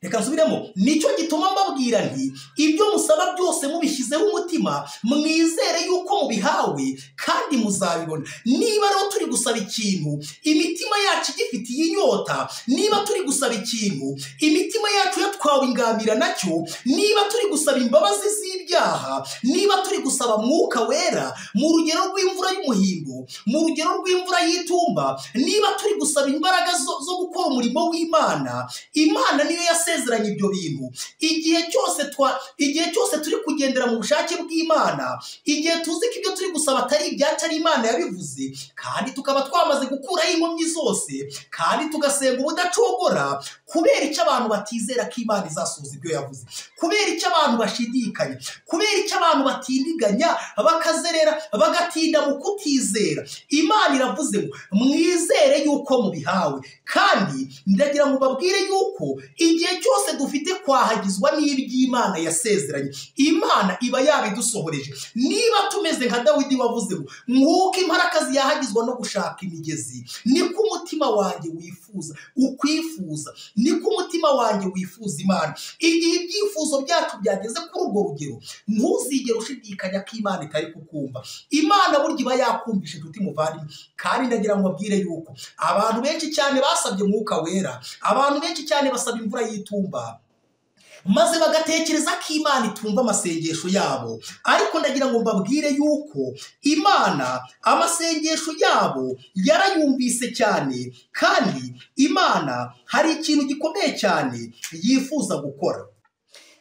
reka nsubiremo nicyo gituma mbabwira nti ibyo musaba byose mubishyizeho umutima mwizere yuko mubihawe kandi muzabibona niba rero turi gusaba ikintu imitima yacu igifitiye inyota niba turi gusaba ikintu imitima yacu yatwawe ingambira nacyo niba turi gusaba imbabazi z'ibyaha niba turi gusaba mwuka wera mu rugero rw'imvura y'umuhindo mu rugero rw'imvura y'itumba niba turi gusaba imbaraga zo gukora umurimo w'imana imana niyo yasezeranye isezeranye ibyo bintu igihe cyose twa igihe cyose turi kugendera mu bushake bw'imana igihe tuzi ko ibyo turi gusaba atari ibyacu ari imana yabivuze kandi tukaba twamaze gukuraho inkomyi zose kandi tugasenga ubudacogora kubera icyo abantu batizera ko imana izasohoza ibyo yavuze kubera icyo abantu bashidikanya kubera icyo abantu batindiganya bakazerera bagatinda mu kutizera imana iravuze ngo mwizere yuko mubihawe kandi ndagira ngo babwire yuko igihe cyose dufite kwahagizwa n'iby'imana yasezeranye imana iba yabidusohoreje niba tumeze nka dawidi wavuze ngo nk'uko imparakazi yahagizwa no gushaka imigezi niko umutima wanjye wifuza ukwifuza niko umutima wanjye wifuza imana igihe ibyifuzo byacu byageze kuri urwo rugero ntuzigere ushidikanya ko imana itari kukumva imana burya iba yakumvisha inshuti muvandimwe kandi ndagira ngo abwire yuko abantu benshi cyane basabye mwuka wera abantu benshi cyane basaba imvura y'itumba maze bagatekereza ko imana itumva amasengesho yabo ariko ndagira ngo mbabwire yuko imana amasengesho yabo yarayumvise cyane kandi imana hari ikintu gikomeye cyane yifuza gukora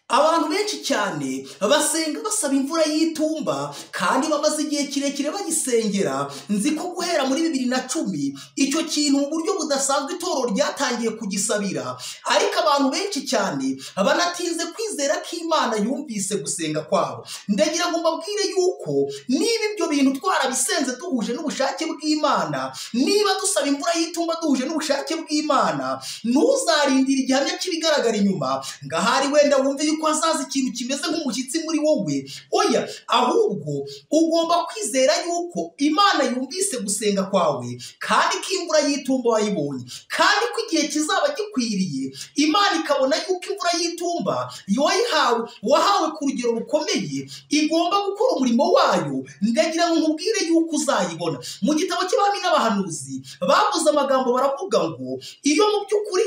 abantu benshi cyane basenga basaba imvura y'itumba kandi bamaze igihe kirekire bayisengera nzi ko guhera muri bibiri na cumi icyo kintu mu buryo budasanzwe itorero ryatangiye kugisabira ariko abantu benshi cyane banatinze kwizera ko imana yumvise gusenga kwabo ndagira ngo mbabwire yuko niba ibyo bintu twarabisenze duhuje n'ubushake bw'imana niba dusaba imvura y'itumba duhuje n'ubushake bw'imana ntuzarindire igihamya cy'ibigaragara inyuma ngo ahari wenda wumve yuko hazaza ikintu kimeze nk'umushyitsi muri wowe oya ahubwo ugomba kwizera yuko imana yumvise gusenga kwawe kandi ko imvura y'itumba wayibonye kandi ko igihe kizaba gikwiriye imana ikabona yuko imvura y'itumba wayihawe wahawe ku rugero rukomeye igomba gukora umurimo wayo ndagira ngo nkubwire yuko uzayibona mu gitabo cy'abami n'abahanuzi bavuze amagambo baravuga ngo iyo mu by'ukuri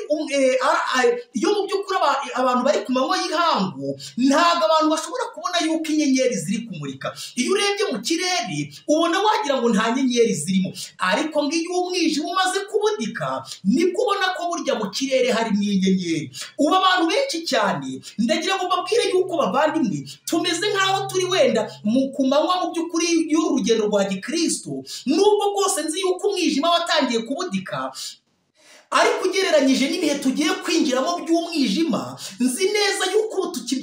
iyo mu by'ukuri abantu bari ku manywa y'ihangu ntabwo abantu bashobora kubona yuko inyenyeri ziri kumurika iyo urebye mu kirere ubona wagira ngo nta nyenyeri zirimo ariko ngiyo umwijima umaze kubudika nibwo ubona ko burya mu kirere harimo inyenyeri ubu abantu benshi cyane ndagira ngo mbabwire yuko bavandimwe tumeze nk'aho turi wenda mu ku manywa mu by'ukuri y'urugendo rwa gikristo nubwo bwose nzi yuko umwijima watangiye kubudika ariko ugereranyije n'ibihe tugiye kwinjiramo by'umwijima nzi neza yuko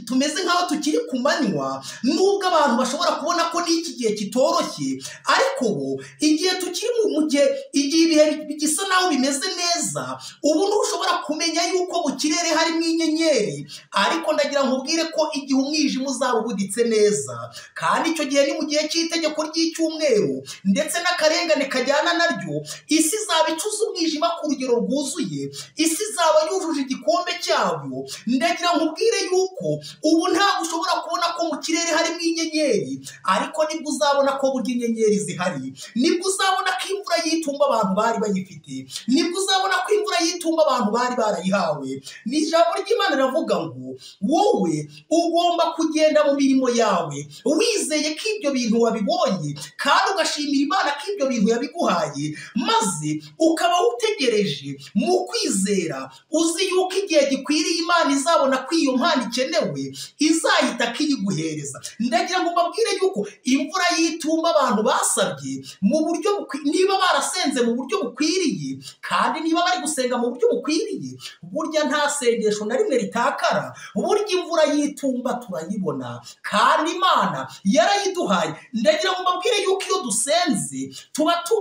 tumeze nk'aho tukiri ku manywa nubwo abantu bashobora kubona ko n'iki gihe kitoroshye ariko ubu igihe tukiri mu gihe igihe ibihe bisa naho bimeze neza ubu ntushobora kumenya yuko mu kirere harimo inyenyeri ariko ndagira ngo ubwire ko igihe umwijima uzaba ubuditse neza kandi icyo gihe ni mu gihe cy'itegeko ry'icyumweru ndetse n'akarengane kajyana naryo isi izaba icuza umwijima ku rugero rw'u bwuzuye isi izaba yujuje igikombe cyabyo ndagira ngo ubwire yuko ubu ntabwo ushobora kubona ko mu kirere harimo inyenyeri ariko nibwo uzabona ko burya inyenyeri zihari nibwo uzabona ko imvura y'itumba abantu bari bayifite nibwo uzabona ko imvura y'itumba abantu bari barayihawe ni ijambo ry'imana riravuga ngo wowe ugomba kugenda mu mirimo yawe wizeye ko ibyo bintu wabibonye kandi ugashimira imana ko ibyo bintu yabiguhaye maze ukaba utegereje mu kwizera uzi yuko igihe gikwiriye imana izabona ko iyo mpano ikenewe izahita akiyiguhereza ndagira ngo mbabwire yuko imvura y'itumba abantu basabye mu buryo niba barasenze mu buryo bukwiriye kandi niba bari gusenga mu buryo bukwiriye burya nta sengesho na rimwe ritakara burya imvura y'itumba turayibona kandi imana yarayiduhaye ndagira ngo mbabwire yuko iyo dusenze tuba tu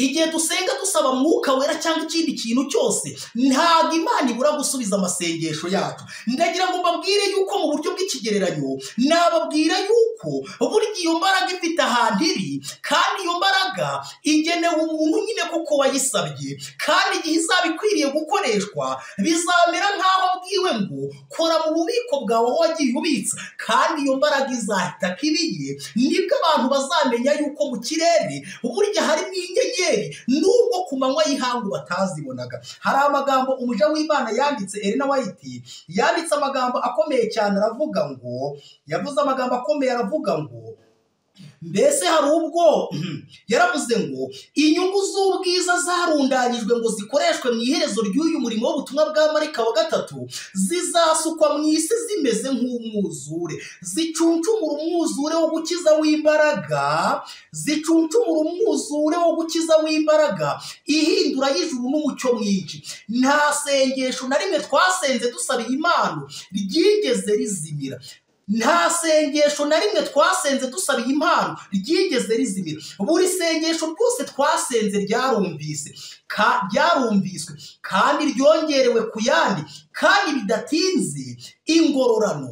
igihe dusenga dusaba mwuka wera cyangwa ikindi kintu cyose ntabwo imana ibura gusubiza amasengesho yacu ndagira ngo mbabwire yuko mu buryo bw'ikigereranyo nababwira yuko burya iyo mbaraga ifite ahantu iri kandi iyo mbaraga igenewe umuntu nyine kuko wayisabye kandi igihe izaba ikwiriye gukoreshwa bizamera nk'aho abwiwe ngo kora mu bubiko bwawe wagiye ubitsa kandi iyo mbaraga izahita kibiye nibwo abantu bazamenya yuko mu kirere burya harimo inyenyeri nubwo ku manywa y'ihangu batazibonaga hari amagambo umuja w'imana yanditse Elena White yanditse amagambo akomeye cyane aravuga ngo yavuze amagambo akomeye aravuga ngo mbese hari ubwo yaravuze ngo inyungu z'ubwiza zarundanyijwe ngo zikoreshwe mu iherezo ry'uyu murimo w'ubutumwa bwa marika wa gatatu zizasukwa mu isi zimeze nk'umwuzure zicuncumura umwuzure wo gukiza w'imbaraga zicuncumura umwuzure wo gukiza w'imbaraga ihindura y'ijuru n'umucyo mwinshi nta sengesho na rimwe twasenze dusaba impano ryigeze rizimira nta sengesho na rimwe twasenze dusaba iyi mpano ryigeze rizimira buri sengesho rwose twasenze ryarumvise ryarumviswe kandi ryongerewe ku yandi kandi bidatinze ingororano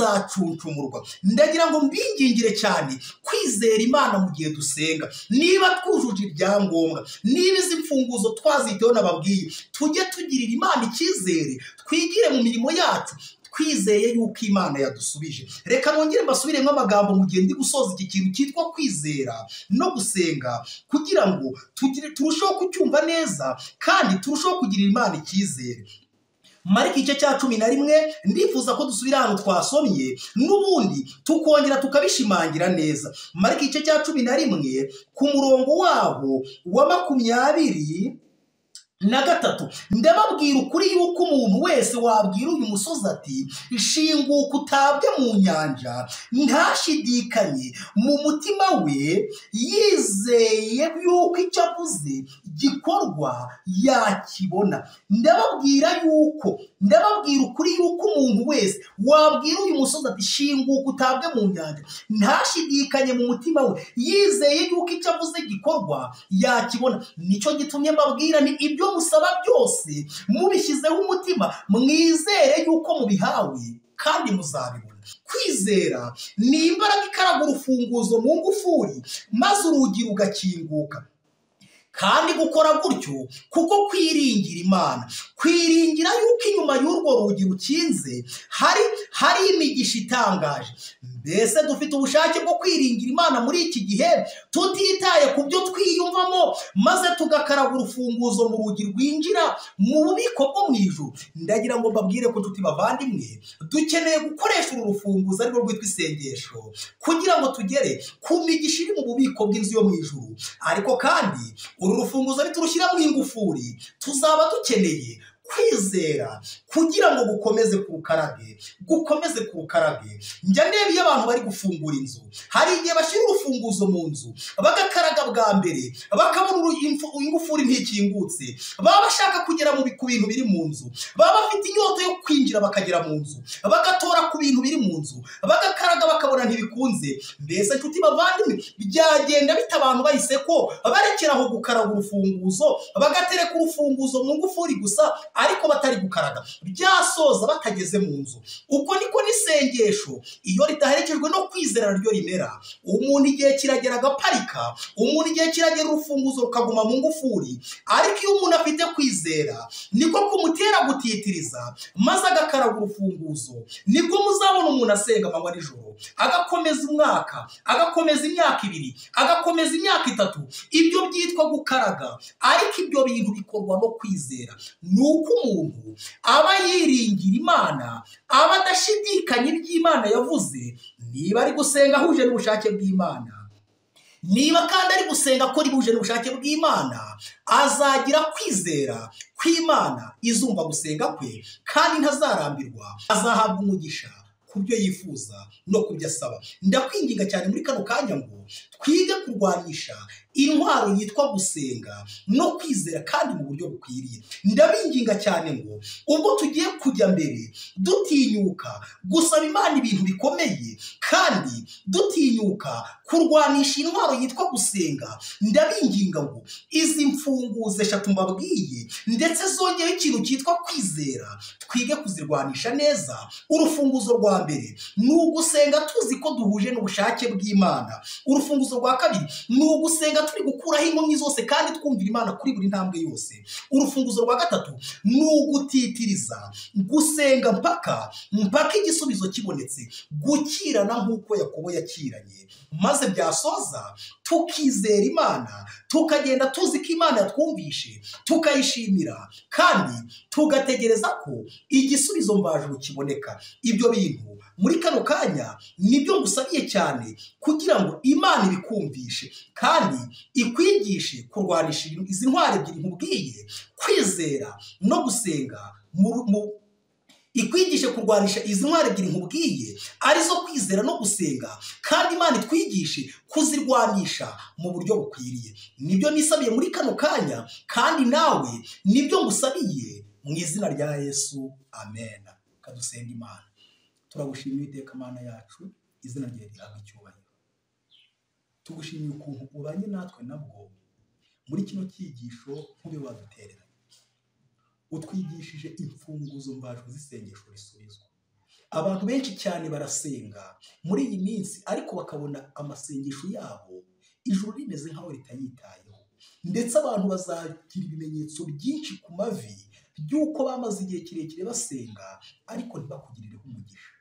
izacuncumurwa ndagira ngo mbingingire cyane kwizera imana mu gihe dusenga niba twujuje ibyangombwa niba izi mfunguzo twaziteho nababwiye tujye tugirira imana icyizere twigire mu mirimo yacu twizeye yuko imana yadusubije reka nongere mbasubiremo amagambo mu gihe ndi gusoza iki kintu cyitwa kwizera no gusenga kugira ngo turusheho kucyumva neza kandi turusheho kugirira imana icyizere marika igice cya cumi na rimwe ndifuza ko dusubira ahantu twasomye n'ubundi tukongera tukabishimangira neza marika igice cya cumi na rimwe ku murongo waho wa makumyabiri na gatatu ndababwira ukuri yuko umuntu wese wabwira uyu musozi ati shinguka utabwe mu nyanja ntashidikanye mu mutima we yizeye yuko icyo avuze gikorwa yakibona ndababwira yuko ndababwira ukuri yuko umuntu wese wabwira uyu musozi ati shinguka utabwe mu nyanja ntashidikanye mu mutima we yizeye yuko icyo avuze gikorwa yakibona nicyo gitumye mbabwira ni ibyo musaba byose mubishyizeho umutima mwizere yuko mubihawe kandi muzabibona kwizera ni imbaraga ikaraga urufunguzo mu ngufuri maze urugi rugakinguka kandi gukora gutyo kuko kwiringira imana kwiringira yuko inyuma y'urwo rugi rukinze hari hari imigisha itangaje mbese dufite ubushake bwo kwiringira imana muri iki gihe tutitaye ku byo twiyumvamo maze tugakaraga urufunguzo mu rugi rwinjira mu bubiko bwo mu ijuru ndagira ngo mbabwire ko tuti bavandimwe dukeneye gukoresha uru rufunguzo ari rwo rwitwa isengesho kugira ngo tugere ku migisha iri mu bubiko bw'inzu yo mu ijuru ariko kandi uru rufunguzo niturushyira mu ingufuri tuzaba dukeneye kwizera kugira ngo gukomeze ku rukarabe gukomeze ku rukarabe njya ndeba iyo abantu bari gufungura inzu hari igihe bashyira urufunguzo mu nzu bagakaraga bwa mbere bakabona ingufuri ntikingutse baba bashaka kugera ku bintu biri mu nzu baba bafite inyota yo kwinjira bakagera mu nzu bagatora ku bintu biri mu nzu bagakaraga bakabona ntibikunze mbese nshuti bavandimwe byagenda bita abantu bahise ko barekeraho gukaraga urufunguzo bagatereka urufunguzo mu ngufuri gusa ariko batari gukaraga byasoza batageze mu nzu uko niko n'isengesho iyo ridaherekejwe no kwizera ryo rimera umuntu igihe kiragera agaparika umuntu igihe kiragera urufunguzo rukaguma mu ngufuri ariko iyo umuntu afite kwizera niko kumutera gutitiriza maze agakaraga urufunguzo niko muzabona umuntu asenga amanywa nijoro agakomeza umwaka agakomeza imyaka ibiri agakomeza imyaka itatu ibyo byitwa gukaraga ariko ibyo bintu bikorwa no kwizera ni uko umuntu aba yiringira imana aba adashidikanya iby'imana yavuze niba ari gusenga ahuje n'ubushake bw'imana niba kandi ari gusenga ko rihuje n'ubushake bw'imana azagira kwizera kw'imana izumva gusenga kwe kandi ntazarambirwa azahabwa umugisha ku byo yifuza no ku byo asaba ndakwinginga cyane muri kano kanya ngo twige kurwanisha intwaro yitwa gusenga no kwizera kandi mu buryo bukwiriye ndabinginga cyane ngo ubwo tugiye kujya mbere dutinyuka gusaba imana ibintu bikomeye kandi dutinyuka kurwanisha intwaro yitwa gusenga ndabinginga ngo izi mfunguzo eshatu mbabwiye ndetse zongeyeho ikintu cyitwa kwizera twige kuzirwanisha neza urufunguzo rwa mbere ni ugusenga tuzi ko duhuje n'ubushake bw'imana urufunguzo rwa kabiri ni ugusenga turi gukuraho inkomyi zose kandi twumvira imana kuri buri ntambwe yose urufunguzo rwa gatatu ni ugutitiriza gusenga mpaka mpaka igisubizo kibonetse gukirana nk'uko yakobo yakiranye maze byasoza tukizera imana tukagenda tuzi ko imana yatwumvishe tukayishimira kandi tugategereza ko igisubizo mbajuru kiboneka ibyo bintu muri kano kanya nibyo ngusabiye cyane kugira ngo imana ibikumvishe kandi ikwigishe kurwanisha izi ntwaro ebyiri nkubwiye kwizera no gusenga mu ikwigishe kurwanisha izi ntwaro ebyiri nkubwiye arizo kwizera no gusenga kandi imana itwigishe kuzirwanisha mu buryo bukwiriye nibyo nisabiye muri kano kanya kandi nawe nibyo ngusabiye mu izina rya yesu amena kadusenga imana turagushimiye iteka mana yacu izina rye rihabwa icyubahiro tugushimiye ukuntu ubanye natwe nabwo muri kino cyigisho nk'ube wadutereranye utwigishije imfunguzo mbajwe zisengesho risubizwa abantu benshi cyane barasenga muri iyi minsi ariko bakabona amasengesho yabo ijuru rimeze nk'aho ritayitayeho ndetse abantu bazagira ibimenyetso byinshi ku mavi by'uko bamaze igihe kirekire basenga ariko ntibakugirireho umugisha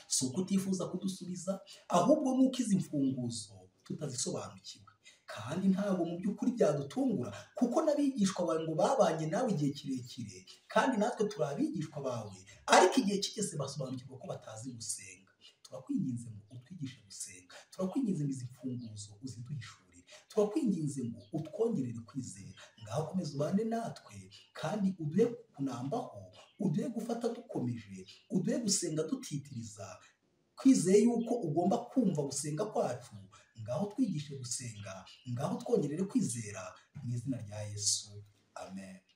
si uko utifuza kudusubiza ahubwo nuko izi mfunguzo tutazisobanukiwe kandi ntabwo mu by'ukuri byadutungura kuko n'abigishwa bawe ngo babanye nawe igihe kirekire kandi natwe turi abigishwa bawe ariko igihe kigeze basobanukirwa ko batazi gusenga turakwinginze ngo utwigishe gusenga turakwinginze ngo izi mfunguzo uziduhishurire turakwinginze ngo utwongerere kwizera ngaho komeza ubane natwe kandi uduhe kunambaho uduhe gufata dukomeje uduhe gusenga dutitiriza twizeye yuko ugomba kumva gusenga kwacu ngaho twigishe gusenga ngaho twongerere kwizera mu izina rya yesu amen